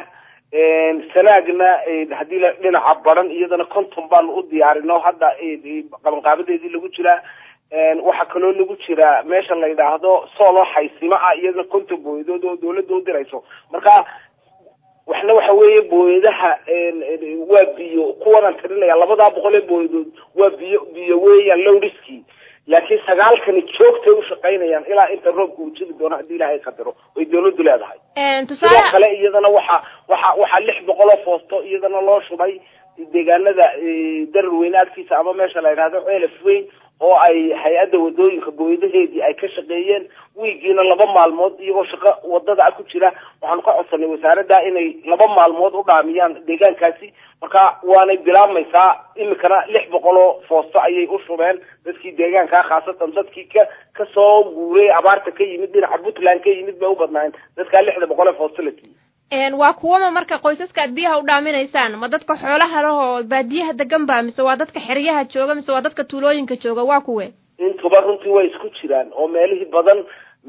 sanaagna haddii la dhinaca baran iyadana konton baanu u diyaarino hadda qabanqaabadeedii lagu jiraa waxaa kaloo lagu jiraa meesha la yidhaahdo soolo xaysimo ah iyadana konton booyadood oo dawladda u dirayso marka waxna waxa weeye booyadaha waa biyo kuwanaan tirinaya labadaa boqol ee booyadood waa biyo biyo weeyaan lowriski laakiin sagaalkani joogtay u shaqaynayaan ilaa inta roobka uu jiri doono haddii ilaahay qadaro oy dawladdu leedahay sidoo kale iyadana waxa waxa waxaa lix boqol oo foosto iyadana loo shubay deegaanada darar weyne agtiisa ama meesha la yidhahdo ceelaf weyn oo ay hay-adda wadooyinka booyadaheedii ay ka shaqeeyeen wiigiina laba maalmood iyagoo shaqo wadada ah ku jira waxaanu ka codsanay wasaaradda inay laba maalmood u dhaamiyaan deegaankaasi marka waanay bilaabmaysaa imikana lix boqol oo foosto ayay u shubeen dadkii deegaanka khaasatan dadkii ka kasoo guuray abaarta ka yimid dhinaca puntland ka yimid bay u badnaayeen dadkaa lixda boqol ee foosto la siiyey waa kuwama marka qoysaska aad biyaha u dhaaminaysaan ma dadka xoolaha leh oo baadiyaha degan ba mise waa dadka xeryaha jooga mise waa dadka tuulooyinka jooga waa kuwe intuba runtii way isku jiraan oo meelihii badan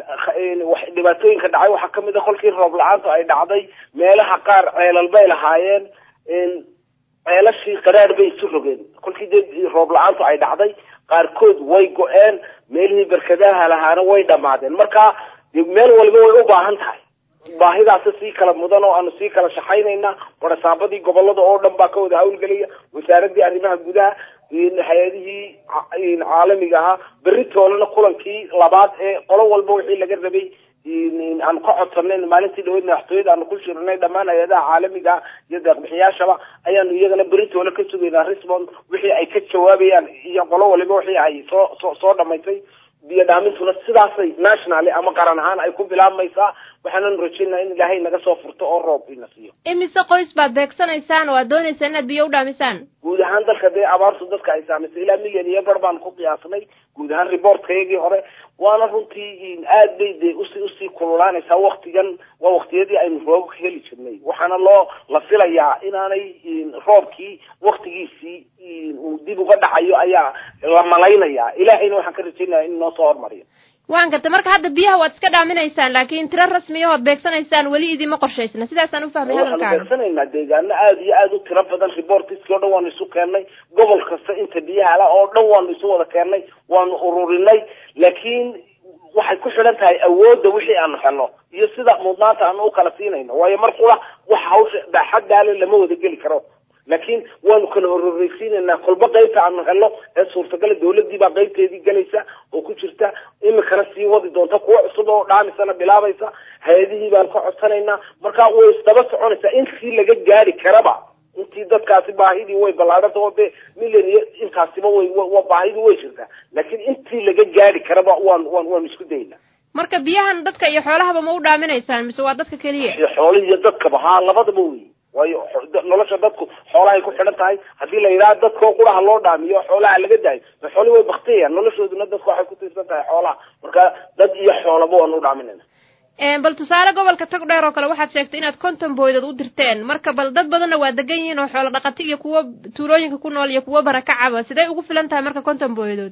wax dhibaatooyinka dhacay waxaa kamid a kolkii roob la-aantu ay dhacday meelaha qaar ceelal bay lahaayeen ceelashii qaraar bay isu rogeen kolkii dee roob la-aantu ay dhacday qaarkood way go-een meelihii barkadaha lahaana way dhamaadeen marka de meel walba way u baahan tahay baahidaasi sii kala mudan oo aanu sii kala shaqaynayna warasaabadii gobolada oo dhan baa ka wada hawlgelaya wasaaradii arrimaha gudaha hay-adihii caalamiga ahaa berri toolana kulankii labaad ee qolo walba wixii laga rabay aanu ka codsanay maalintii dhaweyd madaxtooyada aanu ku shirnay dhammaan hay-adaha caalamiga iyo deeqbixiyaashaba ayaanu iyagana berri toole ka sugaynaa resmond wixii ay ka jawaabayaan iyo qolo waliba wixii ay soo soo soo dhamaysay biyo dhaamintuna sidaasay nationally ama qaran ahaan ay ku bilaabmaysaa waxaanan rajeynaa in ilaahay naga soo furto oo roob ina siiyo imise qoys baad beegsanaysaan oo aad doonaysaan inaad biyo u dhaamisaan guud ahaan dalka dee abaartu dadka ay saamaysay ilaa milyan iyo bar baan ku qiyaasnay guud ahaan reportkayagii hore waana runtii aad bay dee usi usii kululaanaysaa waktigan waa waktiyadii aynu roobka heli jirnay waxaana loo la filayaa inaanay roobkii waktigiisii uu dib uga dhacayo ayaa la malaynayaa ilaahayna waxaan ka rajeynaya in noo soo hormariyo waan gartay marka hadda biyaha waad iska dhaaminaysaan laakiin tiro rasmiya ood beegsanaysaan weli idima qorshaysna sidaasaan u fahmay waxaanu hadalkaaga beegsanaynaa deegaano aada iyo aada u tiro badan reportiskii o dhan waanu isu keennay gobol kasta inta biyaha la oo dhan waanu isu wada keennay waanu ururinay laakiin waxay ku xidhan tahay awoodda wixii aanu helno iyo sida mudnaanta aanu u kala siinayno waayo mar qura wax hawsha baaxaddaale lama wada geli karo laakiin waanu kala hororeysiinaynaa kolba qaybta aanu helno ee suurtagala dawladii baa qaybteedii gelaysa oo ku jirta imikana sii wadi doonta kuwo cusub oo dhaamisana bilaabaysa hay-adihii baanu ka codsanaynaa marka way isdaba soconaysaa intii laga gaari karaba intii dadkaasi baahidii way ballaadhanta oo dee milyan iyo intaasiba way wa baahidii way jirtaa laakiin intii laga gaari karaba waan waan waanu isku daynaa marka biyahan dadka iyo xoolahaba ma u dhaaminaysaan mise waa dadka keliya iyo xoolihi iyo dadkaba haa labadaba wey waayo nolosha dadku xoolahay ku xidhan tahay haddii la yidhaha dadkoo quraha loo dhaamiyo xoolaha laga daayo xoolihi way baktiyayaan noloshooduna dadku waxay ku tiirsan tahay xoolaha marka dad iyo xoolaba waanu u dhaaminayna bal tusaale gobolka tagdheer oo kale waxaad sheegtay inaad konton booydood u dirteen marka bal dad badanna waa degan yihiin oo xoolo dhaqati iyo kuwo tuulooyinka ku nool iyo kuwo barakacaba sidee ugu filan tahay marka konton booydood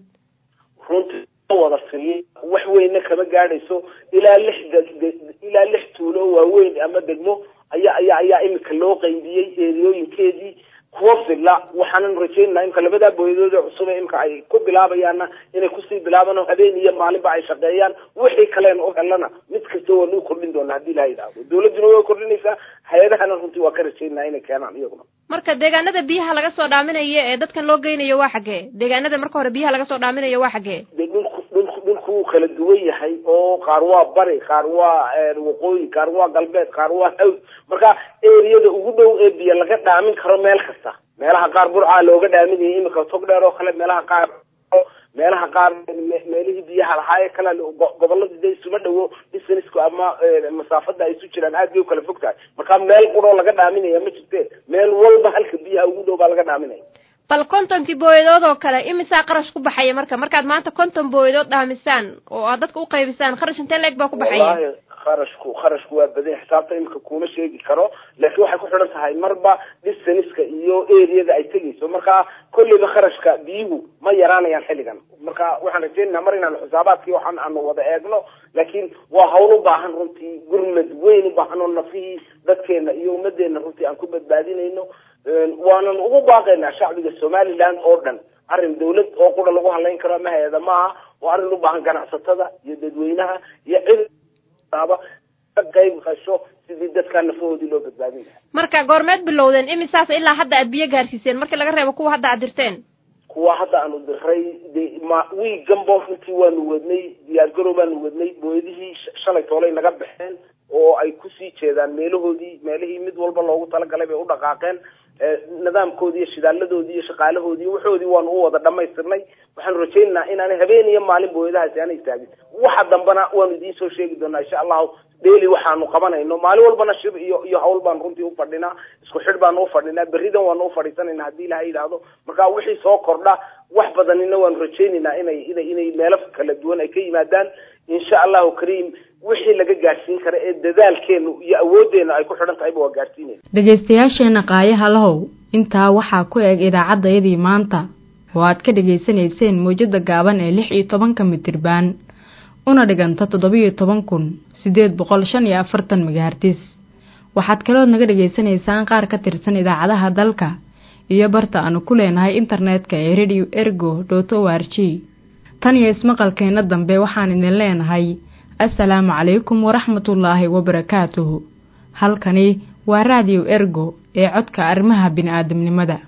runtii wada filiy wax weyna kama gaadhayso ilaa lix ilaa lix tuulo waaweyn ama degmo ayaa ayaa ayaa imika loo qaybiyey eeriyooyinkeedii kuwa filla waxaanan rajeynaa imka labadaa booyadood cusub ee imka ay ku bilaabayaanna inay kusii bilaabaan oo habeen iyo maalinba ay shaqeeyaan wixii kaleen u helana mid kasta waanu kordhin doonaa haddii ilaha yidhaahdo dawladduna way kordhinaysaa hay-adahana runtii waa ka rajeynaa inay keenaan iyaguna marka deegaanada biyaha laga soo dhaaminayo ee dadkan loo geynayo waa xaggee deegaanada marka hore biyaha laga soo dhaaminayo waa xaggee de dhulku dhulku dhulku wuu kala duwan yahay oo qaar waa bari qaar waa waqooyi qaar waa galbeed qaar waa hawd marka eriyada ugu dhow ee biyo laga dhaamin karo meel kasta meelaha qaar burcaa looga dhaaminayay imika tog dheer oo kale meelaha qaar meelaha qaar meelihii biyaha lahaa ee kale goboladii de isuma dhawo distancku ama masaafada ay isu jiraan aad bay ukala fog tahay marka meel quroo laga dhaaminaya ma jirte meel walba halka biyaha ugu dhow baa laga dhaaminaya bal kontonkii booyadood oo kale imisaa qarash ku baxaya marka markaad maanta konton booyadood dhaamisaan oo aad dadka u qaybisaan kharash intee leeg baa ku baxaya wallahi kharashku kharashku waa badan xisaabta imika kuma sheegi karo laakiin waxay ku xidhan tahay marba distanceka iyo areada ay tegayso marka kolleyba kharashka biyuhu ma yaraanayaan xilligan marka waxaan rajeynaynaa mar inaanu xisaabaadkii waxaan aanu wada eegno laakiin waa hawl u baahan runtii gurmad weyn u baahan oo nafihii dadkeena iyo ummadeena runtii aan ku badbaadinayno waanan ugu baaqaynaa shacbiga somaliland oo dhan arrin dawlad oo qura lagu hadlayn karo ama hay-ada maaha waa arrin u baahan ganacsatada iyo dadweynaha iyo cid aba ka qayb qasho sidii dadkaa nafahoodii loo badbaadin lahaa marka goormeed bilowdeen imisaas ilaa hadda aad biyo gaarsiiseen markii laga reebo kuwa hadda aad dirteen kuwa hadda aanu diray de ma wiiganbo runtii waanu wadnay diyaargarow baanu wadnay booyadihii shalay toolay naga baxeen oo ay kusii jeedaan meelahoodii meelihii mid walba loogu talagalay bay u dhaqaaqeen nidaamkoodii iyo shidaaladoodii iyo shaqaalahoodii waxoodii waanu u wada dhamaystirnay waxaanu rajaynaynaa inaanay habeen iyo maalin booyadahaasi aanay istaagin waxa dambana waanu idiin soo sheegi doonaa insha allahu daily waxaanu qabanayno maalin walbana shir iyo iyo hawl baanu runtii ufadhinaa isku xidh baanu ufadhinaa berridan waanu ufadhiisanayna haddii ilaha yidhaahdo marka wixii soo kordha wax badanina waanu rajaynaynaa inay inay inay meelo kala duwan ay ka yimaadaan insha allahu kariim wixii laga gaadhsiin kara ee dadaalkeenu iyo awooddeena ay ku xidhan tahayba waa gaadhsiinayna dhegaystayaasheena qaayaha lahow intaa waxaa ku eg idaacaddayadii maanta oo aad ka dhegaysanayseen mawjada gaaban ee lix iyo tobanka mitirbaan una dhiganta toddobiyo toban kun siddeed boqol shan iyo afartan megahartis waxaad kalood naga dhegaysanaysaan qaar ka tirsan idaacadaha dalka iyo barta aanu ku leenahay internetka ee radio ergo dot o r g tan iyo ismaqalkeenna dambe waxaan idin leenahay assalaamu calaykum waraxmatullaahi wabarakaatuhu halkani waa raadiyo ergo ee codka arrimaha bini'aadamnimada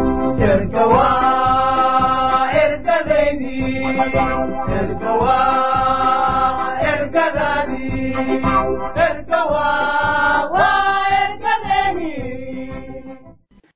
erga waa ergadeydii erga waa